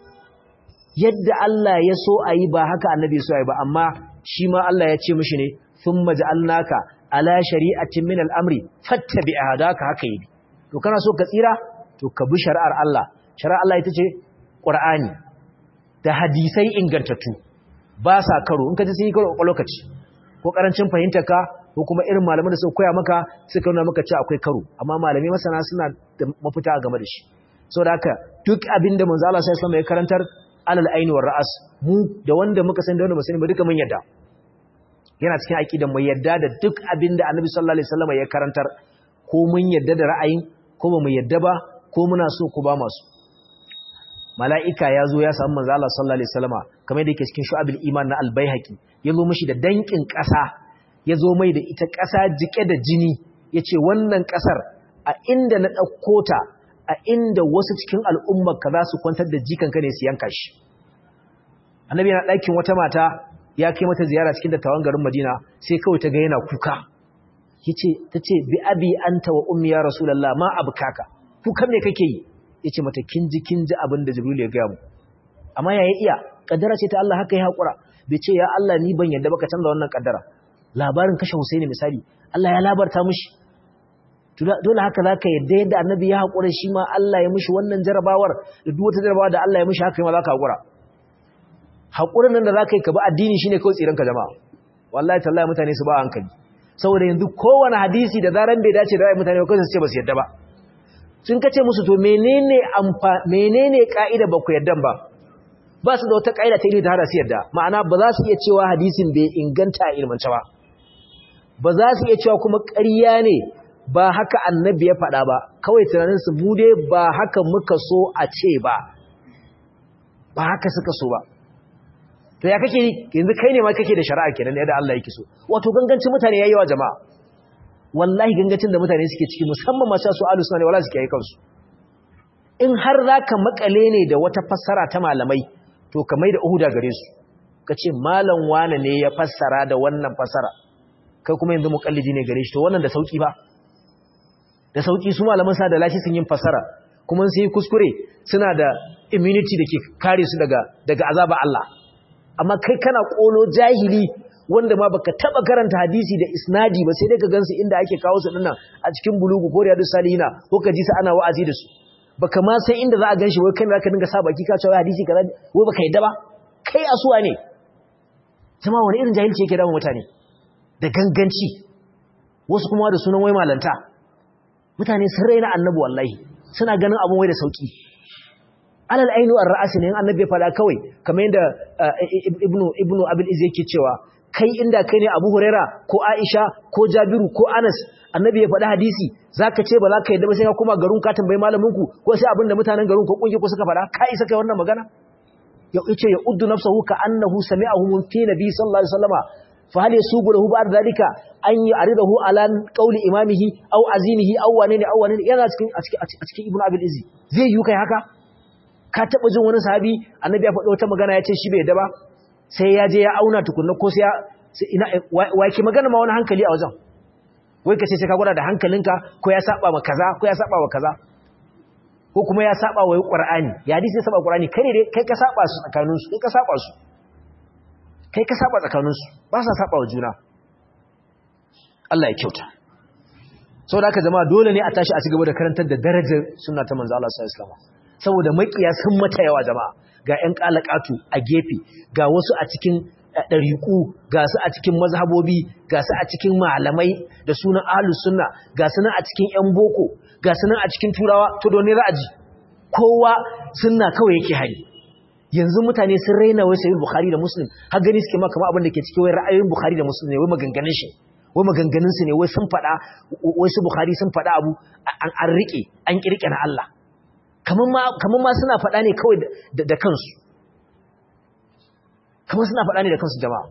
yadda Allah ya so a yi ba haka annabi so a yi ba amma shi ma Allah ya ce mishi ne sun maja'alnaka ala shari'atin min al'amri fattabi a hadaka haka yi to kana so ka tsira to ka bi shari'ar Allah shari'ar Allah ita ce ƙur'ani da hadisai ingantattu ba sa karo in ka ji sun yi karo a lokaci ko ƙarancin fahimtarka ko kuma irin malaman da suka koya maka suka nuna maka cewa akwai karo amma malamai masana suna da mafita game da shi saboda haka duk abin da manzo Allah sallallahu alaihi wasallam ya karantar alal aini war ra'as mu da wanda muka san da wanda muka sani ba duka mun yadda yana cikin aqidan mu yadda da duk abin da Annabi sallallahu alaihi wasallam ya karantar ko mun yadda da ra'ayin ko ba mu yadda ba ko muna so ko ba masu mala'ika ya zo ya samu manzo Allah sallallahu alaihi wasallama kamar yadda yake cikin shu'abul iman na al-baihaqi ya zo mishi da dankin ƙasa ya zo mai da ita ƙasa jike da jini yace wannan ƙasar a inda na ɗauko ta a inda wasu cikin al'ummar ka za su kwantar da jikanka ne su yanka shi annabi yana ɗakin wata mata ya kai mata ziyara cikin dattawan garin madina sai kawai ta ga yana kuka yace tace bi abi anta wa ummi ya rasulullah ma abkaka kukan me kake yi yace mata kin ji kin ji abin da jibril ya gaya mu amma ya iya kaddara ce ta Allah haka ya hakura bai ce ya Allah ni ban yadda baka canza wannan kaddara labarin kashe Husaini misali Allah ya labarta mishi dole haka zaka yadda yadda annabi ya hakura shi ma Allah ya mishi wannan jarabawar da duk wata jarabawa da Allah ya mishi haka ma zaka hakura hakurin nan da zaka yi ka bi addini shine kawai tsiran ka jama'a wallahi tallahi mutane su ba hankali saboda yanzu kowane hadisi da zaran bai dace da ra'ayin mutane ba kawai su ce ba su yadda ba sun kace musu to menene amfa menene ka'ida ba ku yaddan ba ba su da wata ka'ida ta ilimi ta hada su yadda ma'ana ba za su iya cewa hadisin bai inganta a ilmance ba ba za su iya cewa kuma ƙarya ne ba haka annabi ya faɗa ba kawai tunanin su bude ba haka muka so a ce ba ba haka suka so ba to ya kake yanzu kai ne ma kake da shari'a kenan yadda Allah yake so wato gangancin mutane yayi wa jama'a wallahi gangancin da mutane suke ciki musamman masu su ahlus sunna ne wallahi suke yi kansu in har zaka makale ne da wata fassara ta malamai to ka mai da uhuda gare su kace malam wane ne ya fassara da wannan fassara kai kuma yanzu muqallidi ne gare shi to wannan da sauki ba da sauki su malaman sa da lashi sun yin fassara kuma sun yi kuskure suna da immunity da ke kare su daga daga azaba Allah amma kai kana kolo jahili wanda ma baka taba karanta hadisi da isnadi ba sai dai ka gansu inda ake kawo su dinnan a cikin bulugu ko riyadus salihina ko ka ji su ana wa'azi da su baka ma san inda za a ganshi wai kai zaka dinga sa baki ka cewa hadisi kaza wai baka yadda ba kai asuwa ne jama'a wani irin jahilci yake da mutane da ganganci wasu kuma da sunan wai malanta mutane sun raina annabi wallahi suna ganin abun wai da sauki alal ainu ar-ra'si ne annabi ya fada kawai kamar yadda ibnu ibnu abil iz yake cewa kai inda kai ne abu huraira ko aisha ko jabiru ko anas annabi ya faɗi hadisi zaka ce ba za ka yadda ba sai ka kuma garin ka tambayi malamin ku ko sai abinda mutanen garin ko kungi ko suka faɗa ka isa kai wannan magana ya yace ya uddu nafsuhu ka annahu sami'ahu min fi nabi sallallahu alaihi wasallama fa hal yasubu lahu ba'd dalika an ya'ridahu ala qawli imamihi aw azimihi aw wanene aw wanene yana cikin a cikin a cikin ibnu abil iz zai yi kai haka ka taba jin wani sahabi annabi ya faɗi wata magana ya ce shi bai yadda ba sai ya je ya auna tukunna ko sai ya ina wa ke magana ma wani hankali a wajen wai ka ce sai ka gwada da hankalinka ko ya saba ma kaza ko ya saba wa kaza ko kuma ya saba wa qur'ani ya hadisi ya saba qur'ani kai ne kai ka saba su tsakanin su kai ka saba su kai ka saba tsakanin su ba sa saba wa juna Allah ya kyauta saboda haka jama'a dole ne a tashi a cigaba da karantar da darajar sunna ta manzo Allah sallallahu alaihi wasallam saboda makiya sun mata yawa jama'a ga ƴan kalakatu a gefe ga wasu a cikin ɗariƙu ga su a cikin mazhabobi ga su a cikin malamai da sunan ahlus sunna ga su nan a cikin ƴan boko ga su nan a cikin turawa to don ne ra'aji kowa sunna kawai yake hari yanzu mutane sun raina wai sahih bukhari da muslim har gani suke ma kamar abin da ke cikin wai ra'ayoyin bukhari da muslim ne wai maganganun shi wai maganganun su ne wai sun faɗa wai su bukhari sun faɗa abu an an rike an kirke na Allah kamar ma kamar ma suna faɗa ne kawai da kansu kamar suna faɗa ne da kansu jama'a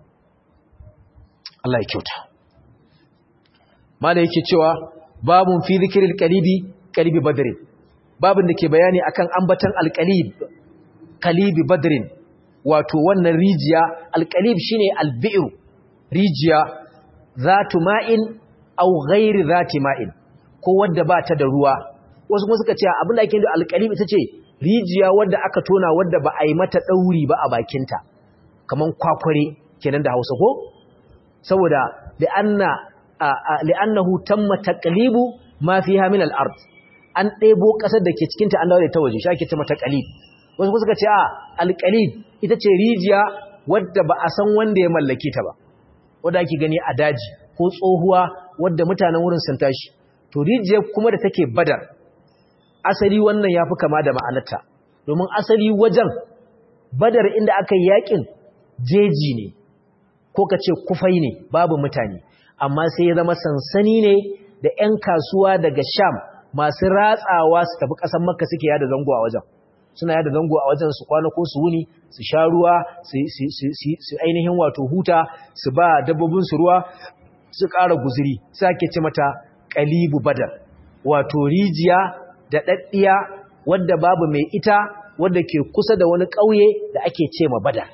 Allah ya kyauta mala yake cewa babun fi zikril qalibi qalibi badr babun da ke bayani akan ambatan alqalib qalibi badrin wato wannan rijiya alqalib shine albi'r rijiya zatu ma'in aw ghairi zati ma'in ko wadda ba ta da ruwa wasu kuma suka ce abin da ake da alqalib ita ce rijiya wadda aka tona wadda ba a yi mata dauri ba a bakinta kaman kwakware kenan da Hausa ko saboda li'anna li'annahu tamma taqlibu ma fiha min al-ard an ɗebo ƙasar da ke cikin ta an dawo da ta waje shi ake tamma taqlib wasu kuma suka ce a al-qalib ita ce rijiya wadda ba a san wanda ya mallake ta ba wadda ake gani a daji ko tsohuwa wadda mutanen wurin sun tashi to rijiya kuma da take badar asali wannan yafi kama da ma'anarta domin asali wajen badar inda aka yi yakin jeji ne ko ka ce kufai ne babu mutane amma sai ya zama sansani ne da 'yan kasuwa daga sham masu ratsawa su tafi ƙasar makka suke yada zango a wajen suna yada zango a wajen su kwana ko su wuni su sha ruwa su ainihin wato huta su ba dabbobinsu ruwa su ƙara guziri sai ake ce mata ƙalibu badar wato rijiya da ɗaɗɗiya wadda babu mai ita wadda ke kusa da wani ƙauye da ake ce ma badar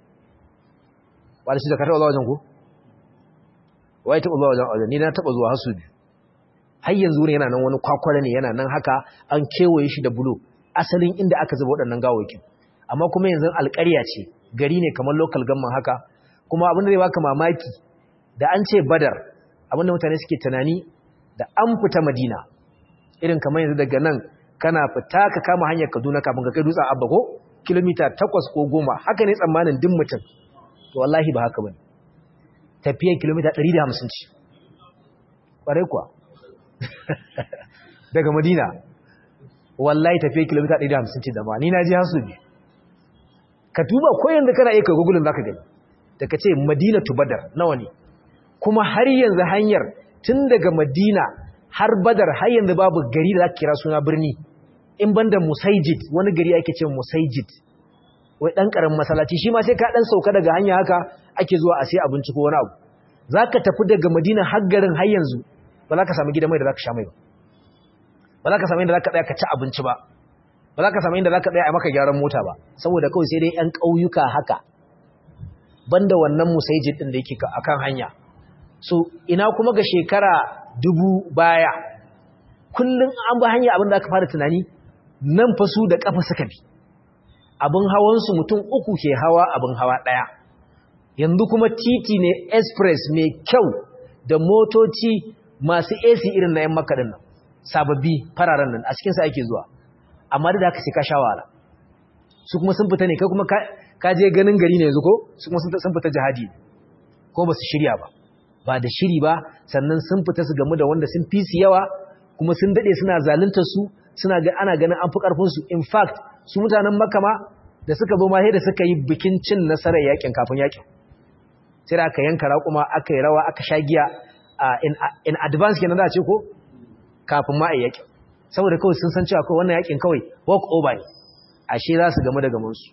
wadda shi da ka taɓa zuwa wajen ku? wai taɓa zuwa wajen wajen ni na taɓa zuwa hasu biyu har yanzu wurin yana nan wani kwakwara ne yana nan haka an kewaye shi da bulo asalin inda aka zuba waɗannan gawakin amma kuma yanzu alƙarya ce gari ne kamar local gamman haka kuma abin da zai baka mamaki da an ce badar abin da mutane suke tunani da an fita madina irin kamar yanzu daga nan kana fita ka kama hanyar kaduna kafin ka kai dutsen abba ko kilomita takwas ko goma haka ne tsammanin duk mutum to wallahi ba haka bane tafiyar kilomita 150 ce ƙwarai kuwa daga madina wallahi tafiye kilomita 150 ce da ba ni na ji hasu biyu ka duba ko yanzu kana iya kai gugulun zaka gani da ka ce madina tu badar nawa ne kuma har yanzu hanyar tun daga madina har badar har yanzu babu gari da zaka kira suna birni in banda musaijid wani gari ake ce musaijid wai dan karamin masallaci shi ma sai ka dan sauka daga hanya haka ake zuwa a sai abinci ko wani abu zaka tafi daga madina har garin har yanzu ba za ka samu gidan mai da zaka sha mai ba ba za ka samu inda za ka tsaya ka ci abinci ba ba za ka samu inda za ka tsaya a maka gyaran mota ba saboda kawai sai dai 'yan ƙauyuka haka banda wannan musaijin ɗin da yake a kan hanya so ina kuma ga shekara dubu baya kullum an ba hanya abin da aka fara tunani nan fa su da ƙafa suka bi abin hawansu mutum uku ke hawa abin hawa ɗaya yanzu kuma titi ne express mai kyau da motoci masu AC irin na 'yan makaɗin nan sababbi fararen nan a cikinsa ake zuwa amma da haka sai ka sha wahala su kuma sun fita ne kai kuma ka je ganin gari ne yanzu ko su kuma sun fita jihadi ko ba su shirya ba ba da shiri ba sannan sun fita su gamu da wanda sun fi su yawa kuma sun dade suna zaluntar su suna ga ana ganin an fi karfin su in fact su mutanen makama da suka zo ma da suka yi bikin cin nasarar yakin kafin yakin sai da aka yanka raƙuma aka yi rawa aka sha giya in advance kenan za a ce ko kafin ma a yakin saboda kawai sun san cewa kawai wannan yakin kawai walk over ne ashe za su gamu da gamansu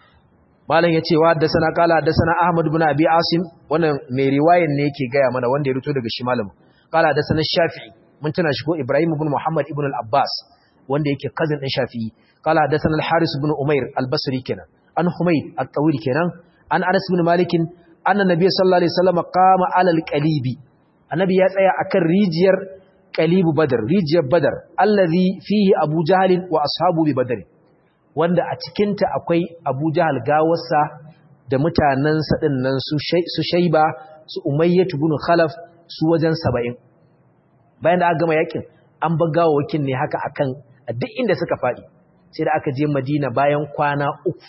malam ya ce wa da sana kala da sana ahmad ibn abi asim wannan mai riwayan ne yake gaya mana wanda ya rito daga shi malamin kala da sana shafi'i mun tana shi ko ibrahim ibn muhammad ibn al-abbas wanda yake cousin din shafi'i kala da sana al-haris ibn umair al-basri kenan an humayd at-tawil kenan an anas ibn malik anna nabiy sallallahu alaihi wasallam qama ala al-qalibi annabi ya tsaya akan rijiyar qalibu badar rijiyar badar allazi fihi abu jahl wa ashabu bi badr wanda a cikinta akwai abu jahal gawarsa da mutanensa ɗin nan su shaiba su umayyatu bin khalaf su wajen saba'in bayan da aka gama yakin an ba gawawakin ne haka akan a duk inda suka faɗi sai da aka je madina bayan kwana uku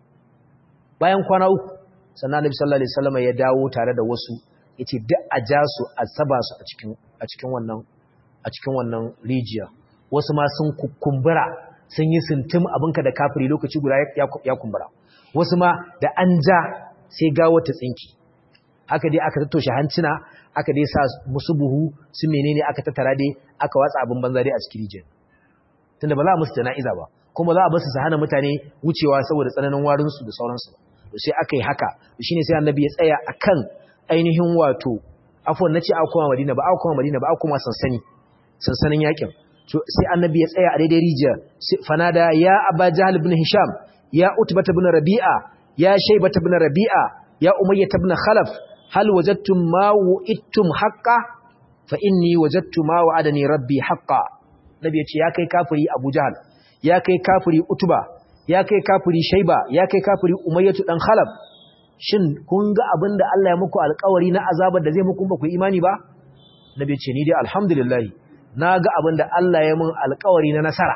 bayan kwana uku sannan annabi sallallahu alaihi wasallam ya dawo tare da wasu yace duk a ja su a saba su a cikin a cikin wannan a cikin wannan rijiya wasu ma sun kumbura sun yi sintim abinka da kafiri lokaci guda ya kumbura wasu ma da an ja sai gawo ta tsinki haka dai aka tattoshe hancina aka dai sa musu buhu su menene aka tattara dai aka watsa abin banza dai a cikin rijiyar tunda ba za a musu jana'iza ba kuma za a basu su hana mutane wucewa saboda tsananin warinsu da sauransu sai aka yi haka shine sai annabi ya tsaya akan ainihin wato afwan nace a koma madina ba a koma madina ba a koma sansani sansanin yakin sai annabi ya tsaya a daidai rijiya fanada ya aba jahal ibn hisham ya utbata ibn rabi'a ya shaybata ibn rabi'a ya umayyah ibn khalaf hal wajadtum ma wu'ittum haqqan fa inni wajadtu ma wa'adani rabbi haqqan nabi ya ce ya kai kafiri abu jahal ya kai kafiri utba ya kai kafiri shayba ya kai kafiri umayyah dan khalaf shin kun ga abinda Allah ya muku alƙawari na azabar da zai muku ba ku imani ba nabi ya ce ni dai alhamdulillah na ga abin da Allah ya mun alkawari na nasara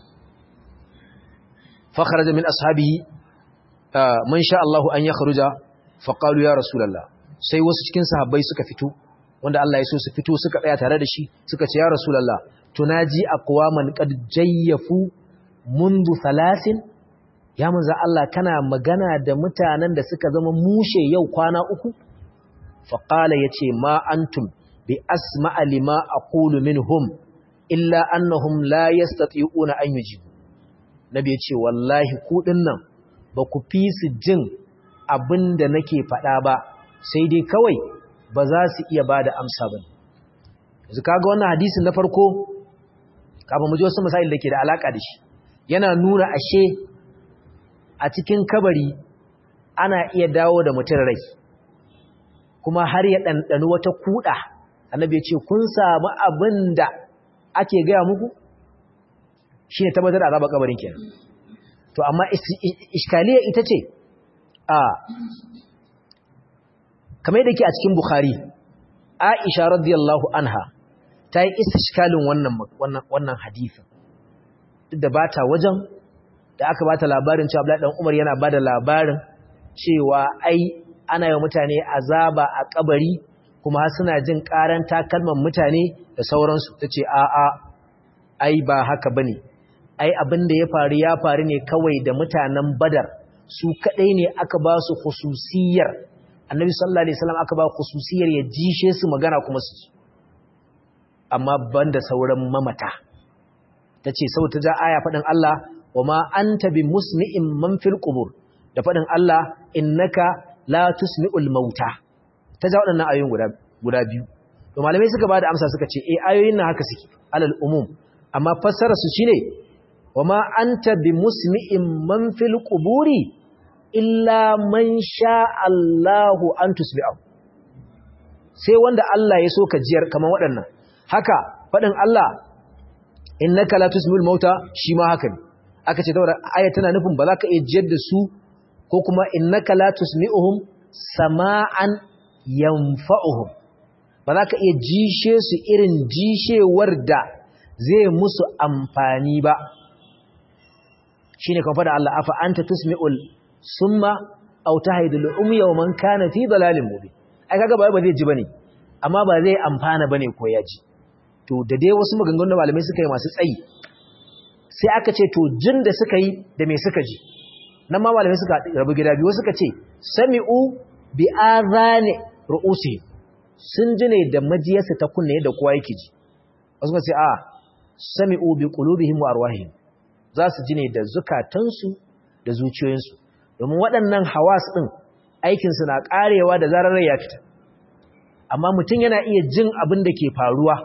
fakharaja min ashabihi man sha Allahu an yakhruja faqalu ya rasulullah sai wasu cikin sahabbai suka fito wanda Allah ya so su fito suka tsaya tare da shi suka ce ya rasulullah tunaji aqwaman qad jayyafu mundu thalathin ya manzo Allah kana magana da mutanen da suka zama mushe yau kwana uku faqala yace ma antum bi asma'a lima aqulu minhum illa annahum la yastati'una an yujibu nabi yace wallahi ku dinnan ba ku fi su jin abinda nake faɗa ba sai dai kawai ba za su iya bada amsa ba yanzu kaga wannan hadisin na farko kafin mu ji wasu masail da ke da alaka da shi yana nuna ashe a cikin kabari ana iya dawo da mutum rai kuma har ya ɗanɗani wata kuɗa annabi ya ce kun samu abin da ake gaya muku shi ne tabbatar da azaba kabarin kenan to amma iskaliya ita ce a kamar yadda ke a cikin bukhari aisha radiyallahu anha ta yi istiskalin wannan wannan wannan hadisin duk da bata wajen da aka bata labarin cewa Abdullahi dan Umar yana bada labarin cewa ai ana yi mutane azaba a kabari kuma suna jin karan takalman mutane da sauransu ta ce a'a ai ba haka bane ai abin da ya faru ya faru ne kawai da mutanen badar su kadai ne aka ba su khususiyar annabi sallallahu alaihi wasallam aka ba khususiyar ya jishe su magana kuma su amma banda sauran mamata tace sau ta ja aya fadin Allah wama anta bi musmi'in man fil qubur da fadin Allah innaka la tusmi'ul mauta ta ja waɗannan ayoyin guda guda biyu to malamai suka bada amsa suka ce eh ayoyin nan haka suke alal umum amma fassara su shine wama anta bi musmi'in man fil quburi illa man sha Allahu an tusbi'ahu sai wanda Allah ya so ka jiyar kaman waɗannan haka faɗin Allah innaka la tusmi'ul mauta shi ma haka ne aka ce saboda aya tana nufin ba za ka iya jiyar da su ko kuma innaka la tusmi'uhum sama'an yanfa'uhum ba za ka iya jishe su irin jishewar da zai musu amfani ba shine kan faɗa Allah afa anta tusmi'ul summa aw tahdul umya wa man kana fi dalalin mubin ai kaga ba ba zai ji bane amma ba zai amfana bane ko ya ji to da dai wasu maganganun da malamai suka yi masu tsayi sai aka ce to jin da suka yi da me suka ji nan ma malamai suka rabu gida biyu suka ce sami'u bi azani ru'usi sun ji ne da majiyarsa ta kunne da kowa yake ji wasu suka ce a sami'u bi qulubihim wa arwahihim za su ji ne da zukatansu da zuciyoyinsu domin waɗannan hawas ɗin aikinsu na ƙarewa da zarar ya fita amma mutum yana iya jin abin da ke faruwa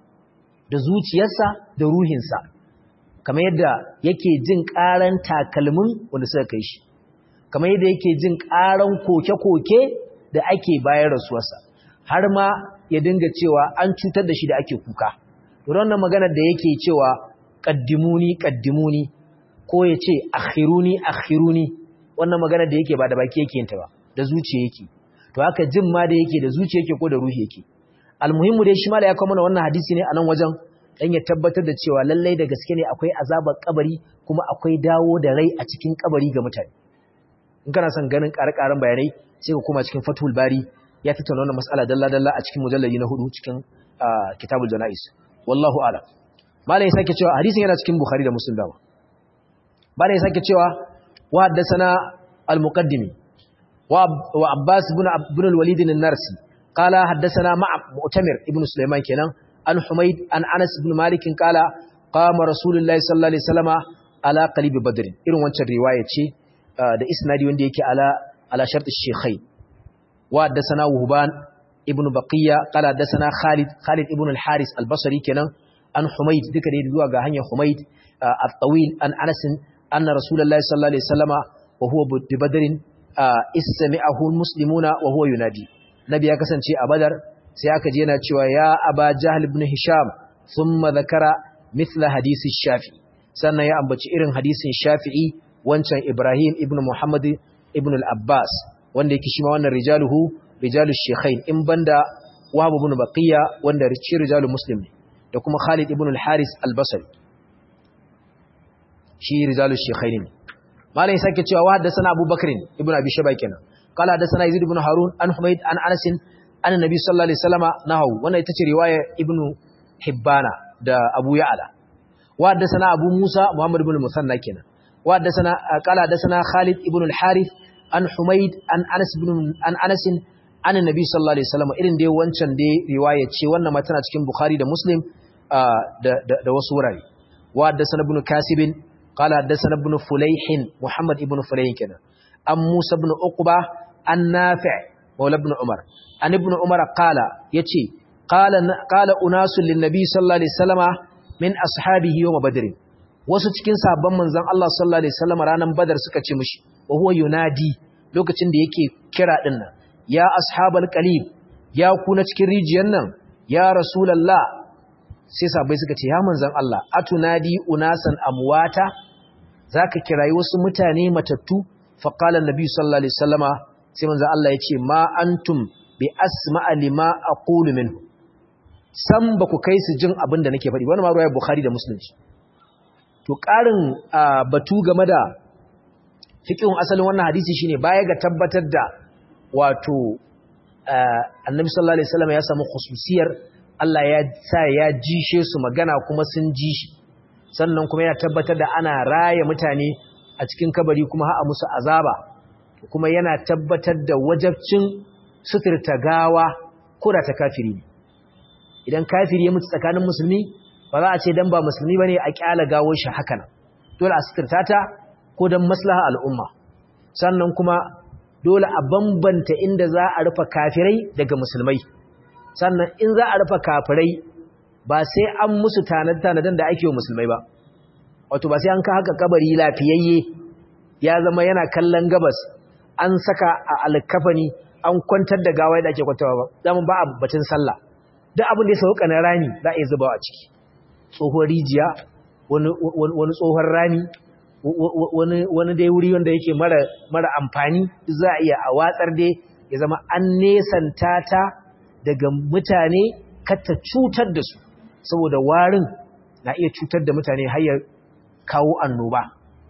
da zuciyarsa da ruhinsa kamar yadda yake jin ƙaran takalmin wanda suka kai shi kamar yadda yake jin ƙaran koke-koke da ake bayan rasuwarsa har ma ya dinga cewa an cutar da shi da ake kuka to wannan maganar da yake cewa qaddimuni qaddimuni ko ya ce akhiruni akhiruni wannan magana da yake ba da baki yake yinta ba da zuciya yake to haka jin ma da yake da zuciya yake ko da ruhi yake almuhimmu dai shi ma da ya kawo mana wannan hadisi ne a nan wajen dan ya tabbatar da cewa lallai da gaske ne akwai azabar kabari kuma akwai dawo da rai a cikin kabari ga mutane in kana son ganin ƙare-ƙaren bayanai sai ka koma cikin fatul bari ya tattauna wannan mas'ala dalla-dalla a cikin mujallali na hudu cikin kitabul janais wallahu a'lam malai sake cewa hadisin yana cikin bukhari da muslim dawa malai sake cewa wa haddathana al-muqaddimi wa abbas ibn ibn al-walid an-narsi qala haddathana ma'a mu'tamir ibn sulaiman kenan an humayd an anas ibn malik qala qama rasulullahi sallallahu alaihi wasallama ala qalib badr irin wancan riwaya ce da isnadi wanda yake ala ala shart ash-shaykhain wa haddathana wuhban ibn baqiya qala haddathana khalid khalid ibn al-haris al-basri kenan an humayd duka dai zuwa ga hanyar humayd at-tawil an anas anna rasulullahi sallallahu alaihi wasallama wa huwa bi badrin istami'ahu al-muslimuna wa huwa yunadi nabi ya kasance a badar sai aka je yana cewa ya aba jahl ibn hisham thumma dhakara mithla hadisi shafi sannan ya ambaci irin hadisin shafi'i wancan ibrahim ibn muhammad ibn al-abbas wanda yake shi ma wannan rijaluhu rijalu shaykhain in banda wahab ibn baqiya wanda rici rijalu muslim da kuma khalid ibn al-haris al-basri shi rijalu shaykhain malai sake cewa wa haddathana abubakar ibn abi shaba kenan qala haddathana yazid ibn harun an humayd an anas an annabi sallallahu alaihi wasallama nahu wannan ita ce riwaya ibn hibbana da abu ya'la wa haddathana abu musa muhammad ibn musanna kenan wa haddathana qala haddathana khalid ibn al-harith an humayd an anas ibn an anas an annabi sallallahu alaihi wasallama irin dai wancan dai riwaya ce wannan ma tana cikin bukhari da muslim da da wasu wurare wa haddathana ibn kasib qala haddathana ibn fulayh muhammad ibn fulayh kenan an musa ibn uqba an nafi' مولى ابن عمر عن ابن عمر قال يتي قال قال اناس للنبي صلى الله عليه وسلم من اصحابه يوم بدر wasu cikin sabon manzon Allah sallallahu alaihi wasallam ranan badar suka ce mishi wa huwa yunadi lokacin da yake kira din nan ya ashabal qalib ya ku na cikin rijiyar nan ya rasulullah sai sabai suka ce ya manzon Allah atunadi unasan amwata zaka kirayi wasu mutane matattu fa qala annabi sallallahu alaihi wasallama sai manzo Allah ya ce ma antum bi asma'a lima aqulu minhu san ba ku kai su jin abin da nake faɗi wannan ma ruwayar Bukhari da Muslim to ƙarin batu game da fiqhun asalin wannan hadisi shine baya ga tabbatar da wato Annabi sallallahu alaihi wasallam ya samu khususiyar Allah ya sa ya jishe su magana kuma sun ji shi sannan kuma yana tabbatar da ana raya mutane a cikin kabari kuma ha'a musu azaba kuma yana tabbatar da wajabcin suturta gawa ko da ta kafiri ne idan kafiri ya mutu tsakanin musulmi ba za a ce dan ba musulmi bane a kyala gawar shi haka nan dole a suturta ta ko dan maslaha al'umma sannan kuma dole a bambanta inda za a rufa kafirai daga musulmai sannan in za a rufa kafirai ba sai an musu tanad-tanadan da ake wa musulmai ba wato ba sai an ka haka kabari lafiyayye ya zama yana kallon gabas an saka a alkafani an kwantar da gawa da ake kwantawa ba zaman ba a batun sallah duk abin da ya sauka na rami za a yi zubawa a ciki tsohon rijiya wani tsohon rami wani dai wuri wanda yake mara amfani za a iya a watsar dai ya zama an nesanta ta daga mutane kata cutar da su saboda warin na iya cutar da mutane har ya kawo annoba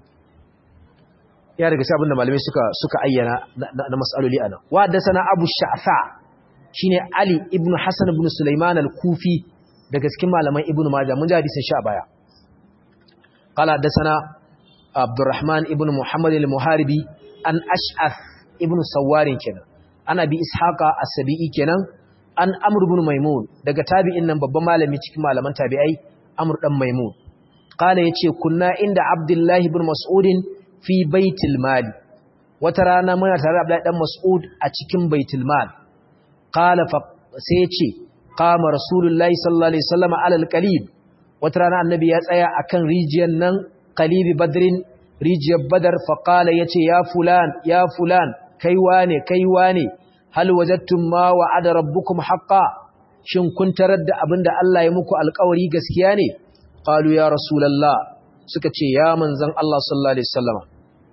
ya daga sabon da malamai suka suka ayyana na mas'aloli ana wa da sana abu sha'sa shine ali ibn hasan ibn sulaiman al-kufi daga cikin malaman ibn majah mun ji hadisin sha baya qala da sana abdurrahman ibn muhammad al-muharibi an ash'ath ibn sawarin kenan ana bi ishaqa as-sabi'i kenan an amr ibn maimun daga tabi'in nan babban malami cikin malaman tabi'ai amr dan maimun qala yace kunna inda abdullahi ibn mas'udin fi baitul mali wata rana muna tare da Abdullahi dan Mas'ud a cikin baitul mal qala fa sai yace qama rasulullahi sallallahu alaihi wasallam ala alqalib wata rana annabi ya tsaya akan rijiyar nan qalibi badrin rijiyar badar fa qala yace ya fulan ya fulan kai wane kai wane hal wajadtum ma wa'ada rabbukum haqqan shin kun tarar da abinda Allah ya muku alƙawari gaskiya ne qalu ya rasulullah suka ce ya manzan Allah sallallahu Alaihi wasallama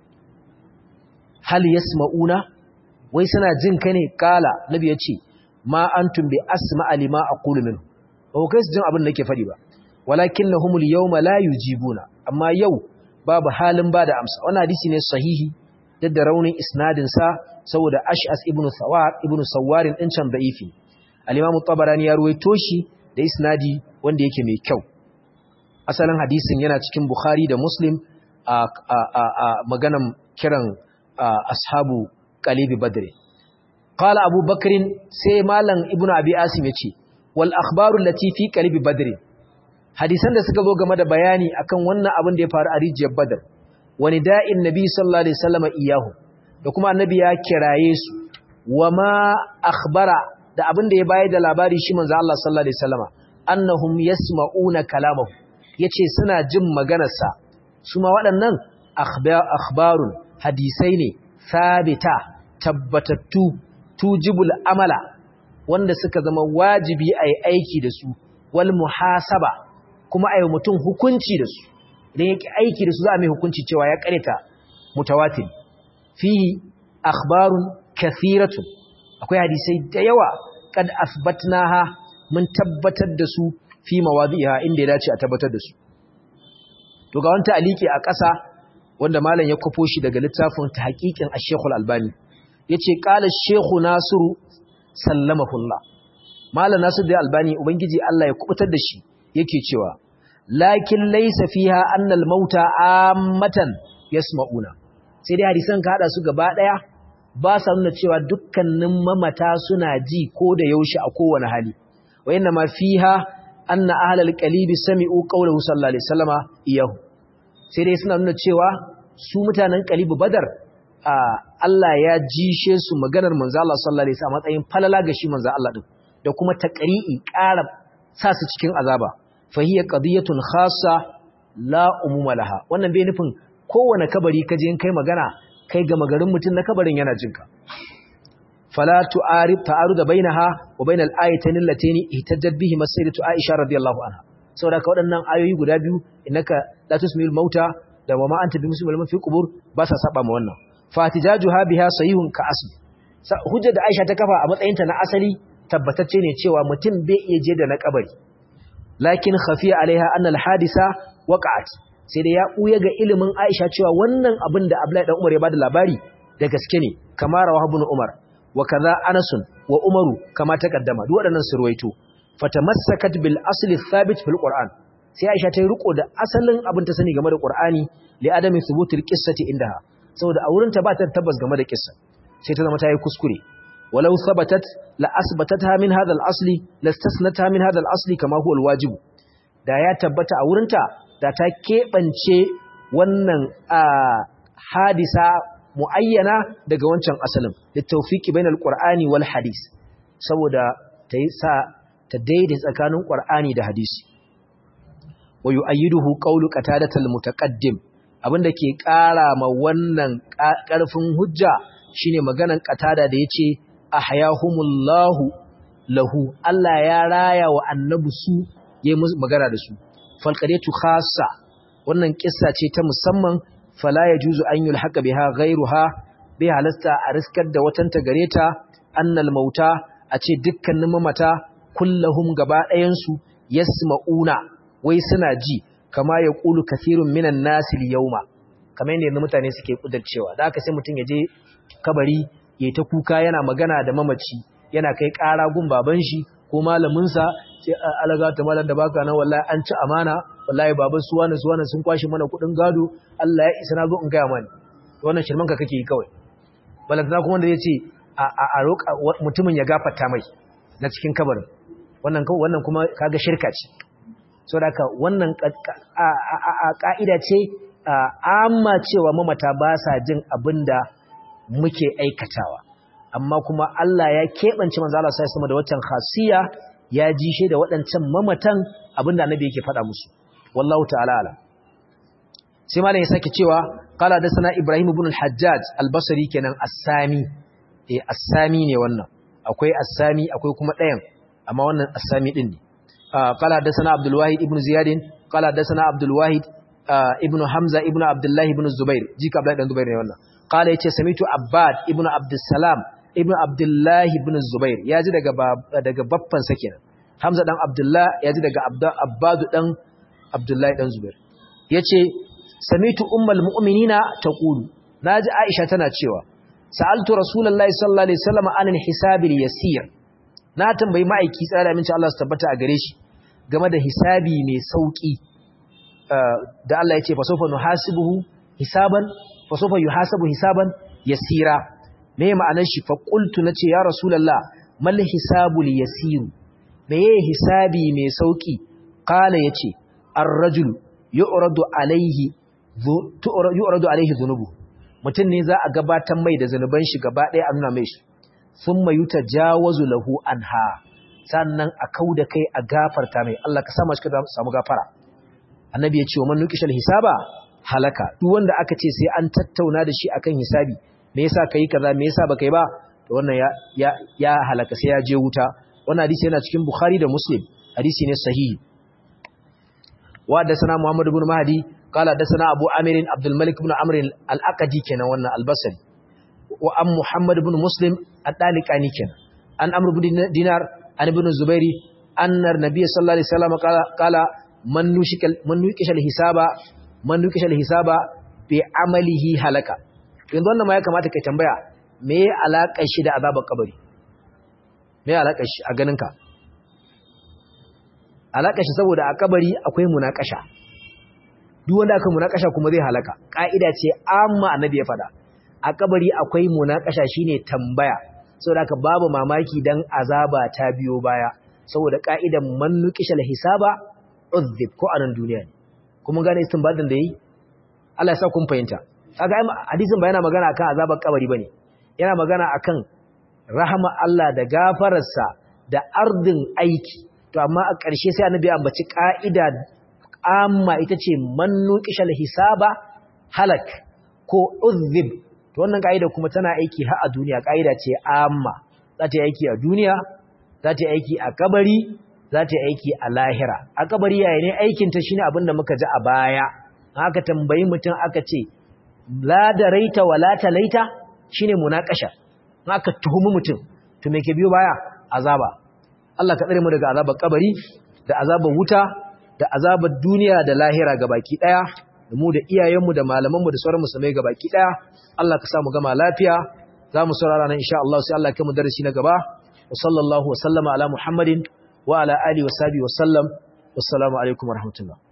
hal yasma'una wai suna jin ka ne kala nabi ya ce ma antum bi asma'a lima aqulu min ba ku kai su jin abin da nake faɗi ba walakinnahumul yawma la yujibuna amma yau babu halin bada amsa wannan hadisi ne sahihi duk da raunin isnadin sa saboda Ash'as ibn Sawar ibn Sawarin din can da'ifi al-Imam tabarani ya ruwaito shi da isnadi wanda yake mai kyau asalin hadisin yana cikin Bukhari da Muslim a, maganan kiran ashabu Qalibi Badr. Qala Abu Bakr sai Malam Ibn Abi Asim yace wal akhbaru allati fi Qalibi Badr. Hadisan da suka zo game da bayani akan wannan abin da ya faru a rijiyar Badr. Wani da'in Nabi sallallahu alaihi wasallam iyahu da kuma annabi ya kiraye su wama akhbara da abin da ya bayar da labari shi manzo Allah sallallahu alaihi wasallama annahum yasma'una kalamahu ya ce suna jin maganarsa su ma waɗannan akhbarun hadisai ne sabita tabbatattu tujibul amala wanda suka zama wajibi a yi aiki da su wal muhasaba kuma a yi mutum hukunci da su idan yake aiki da su za a mai hukunci cewa ya kareta mutawatir fihi akhbarun kathiratun akwai hadisai da yawa kad asbatnaha mun tabbatar da su fi mawadi'iha inda ya dace a tabbatar da su to ga wanta aliki a ƙasa wanda malam ya kafo shi daga littafin tahqiqin Ash-Sheikh Al-Albani yace qala Sheikh Nasiru sallamahullah malam Nasiru da Albani ubangiji Allah ya kubutar da shi yake cewa lakin laysa fiha anna al-mauta ammatan yasma'una sai dai hadisan ka hada su gaba daya ba sa nuna cewa dukkanin mamata suna ji ko da yaushe a kowane hali wa inna ma fiha anna ahlal qalibi sami'u qawluhu sallallahu alaihi wasallama iyahu sai dai suna nuna cewa su mutanen qalibi badar Allah ya jishe su maganar manzo Allah sallallahu alaihi wasallam matsayin falala ga shi manzo Allah din da kuma taqri'i ƙara sa su cikin azaba fa hiya qadiyatun khassa la umuma laha wannan bai nufin kowane kabari kaje in kai magana kai ga magarin mutun na kabarin yana jinka فلا تعارض تعارض بينها وبين الايتين اللتين اهتجت بهما السيدة عائشة رضي الله عنها saboda ka waɗannan ayoyi guda biyu innaka la tusmil mauta da wa ma anta bi muslimin fi qubur ba sa saba ma wannan fatijajuha biha sahihun ka asl hujja da Aisha ta kafa a matsayinta na asali tabbatacce ne cewa mutum bai iya je da na kabari lakin khafiya alaiha anna alhadisa waqa'at sai da ya buya ga ilimin Aisha cewa wannan abin da Abdullahi dan Umar ya bada labari da gaske ne kamar rawahu ibn Umar wa kaza Anas wa Umaru kama takaddama duk waɗannan surwaito fatamassakat bil asli thabit fil Qur'an sai Aisha ta yi riko da asalin abin ta sani game da Qur'ani li adami thubutil qissati indaha saboda a wurin ta ba ta tabbas game da kissa sai ta zama ta yi kuskure walau thabatat la asbatatha min hadha al-asli lastasnatha min hadha al-asli kama huwa al-wajib da ya tabbata a wurin ta da ta kebance wannan hadisa muayyana daga wancan asalin da tawfiqi bainal qur'ani wal hadis saboda ta yi sa ta daidai tsakanin qur'ani da hadisi wa yu'ayyiduhu qawlu qatadatul mutaqaddim abinda ke ƙara ma wannan ƙarfin hujja shine maganan qatada da yace ahyahumullahu lahu Allah ya raya wa annabi su yayi magana da su falqadatu khassa wannan kissa ce ta musamman fala yajuzu an yulhaqa biha ghayruha bi halasta a riskar da watanta gareta annal mauta a ce dukkanin mamata kullahum gaba ɗayan su yasma'una wai suna ji kama ya ƙulu kasirun minan nasir yauma kamar yadda yanzu mutane suke ƙudarcewa da aka sai mutum ya je kabari ya ta kuka yana magana da mamaci yana kai ƙara gun baban shi ko malaminsa sai alaga ta malam da baka nan wallahi an ci amana wallahi baban su wani su wani sun kwashe mana kuɗin gado Allah ya isa na zo in gaya mani wannan shirman ka kake yi kawai balantana kuma da ya ce a roƙa mutumin ya gafarta mai na cikin kabarin wannan wannan kuma kaga shirka ce so da wannan ƙa'ida ce amma cewa mamata ba sa jin abin da muke aikatawa amma kuma Allah ya keɓance manzo Allah sai sama da waccan khasiya ya ji shi da waɗancan mamatan abin da annabi yake faɗa musu wallahu ta'ala ala sai malam ya sake cewa qala da sana Ibrahim ibn al-Hajjaj al-Basri kenan as-Sami eh as-Sami ne wannan akwai as-Sami akwai kuma ɗayan amma wannan as-Sami din ne قال حدثنا عبد الواحد ابن زياد قال حدثنا عبد الواحد ابن حمزه ابن عبد الله ابن الزبير جيك عبد الله بن الزبير ne wannan قال yace samitu abbad ibn abd salam ibn abdullah ibn zubair yaji daga daga baffan sa kenan hamza dan abdullah yaji daga abbad dan abdullah dan zubair yace samitu ummul mu'minina taqulu naji aisha tana cewa sa'altu rasulullahi sallallahu alaihi wasallam anil hisabil yasir na tambayi ma'aiki tsara minci Allah su tabbata a gare shi game da hisabi mai sauki da Allah ya ce fasofa nuhasibuhu hisaban fasofa yuhasabu hisaban yasira me ma'anar shi fa qultu nace ya rasulullah mal hisabul yasir meye hisabi mai sauki qala yace ar-rajul yu'radu alayhi yu'radu alayhi dhunubu mutun ne za a gabatar mai da zanuban shi gaba ɗaya a nuna mai shi sun mayu ta jawazu lahu anha sannan a kau da kai a gafarta mai Allah ka sama shi ka samu gafara annabi ya ce wa man nuqishal hisaba halaka duk wanda aka ce sai an tattauna da shi akan hisabi me yasa kai kaza me yasa baka yi ba to wannan ya ya, ya halaka sai ya je wuta wannan hadisi yana cikin bukhari da muslim hadisi ne sahihi wa da sana muhammad ibn mahdi qala da sana abu amir abdul malik ibn amr al-aqadi kenan wannan al-basri wa an Muhammad ibn Muslim ad-Daliqani kenan an Amr ibn Dinar an ibn Zubairi annar nabiy sallallahu alaihi wasallam qala qala man nushikal man nukishal hisaba man nukishal hisaba bi amalihi halaka yanzu wannan ma ya kamata kai tambaya me ya alakar shi da azabar kabari me ya alakar shi a ganinka alakar shi saboda a kabari akwai munakasha duk wanda aka munakasha kuma zai halaka ka'ida ce amma annabi ya fada a kabari akwai munakasha shine tambaya saboda haka babu mamaki dan azaba ta biyo baya saboda ka'idan man nuqishal hisaba uzib ko anan duniya ne kuma gane istinbadin da yi Allah ya sa kun fahimta kaga hadisin ba yana magana akan azabar kabari bane yana magana akan rahama Allah da gafararsa da ardin aiki to amma a ƙarshe sai annabi ambaci ka'ida amma ita ce man nuqishal hisaba halak ko uzib to wannan ka'ida kuma tana aiki har a duniya ka'ida ce amma za ta yi aiki a duniya za ta yi aiki a kabari za ta yi aiki a lahira a kabari yaya ne aikin ta shine abin da muka ji a baya haka tambayi mutum aka ce la da raita wa la talaita shine munakasha haka tuhumi mutum to me ke biyo baya azaba Allah ka tsare mu daga azabar kabari da azabar wuta da azabar duniya da lahira gabaki daya da mu da iyayenmu da malamanmu da sauran musulmai gabaki daya Allah ka samu gama lafiya za mu saurara nan insha Allah sai Allah ya kai mu darasi na gaba wa sallallahu wa sallama ala Muhammadin wa ala alihi wa sahbihi wa sallam wassalamu alaikum warahmatullahi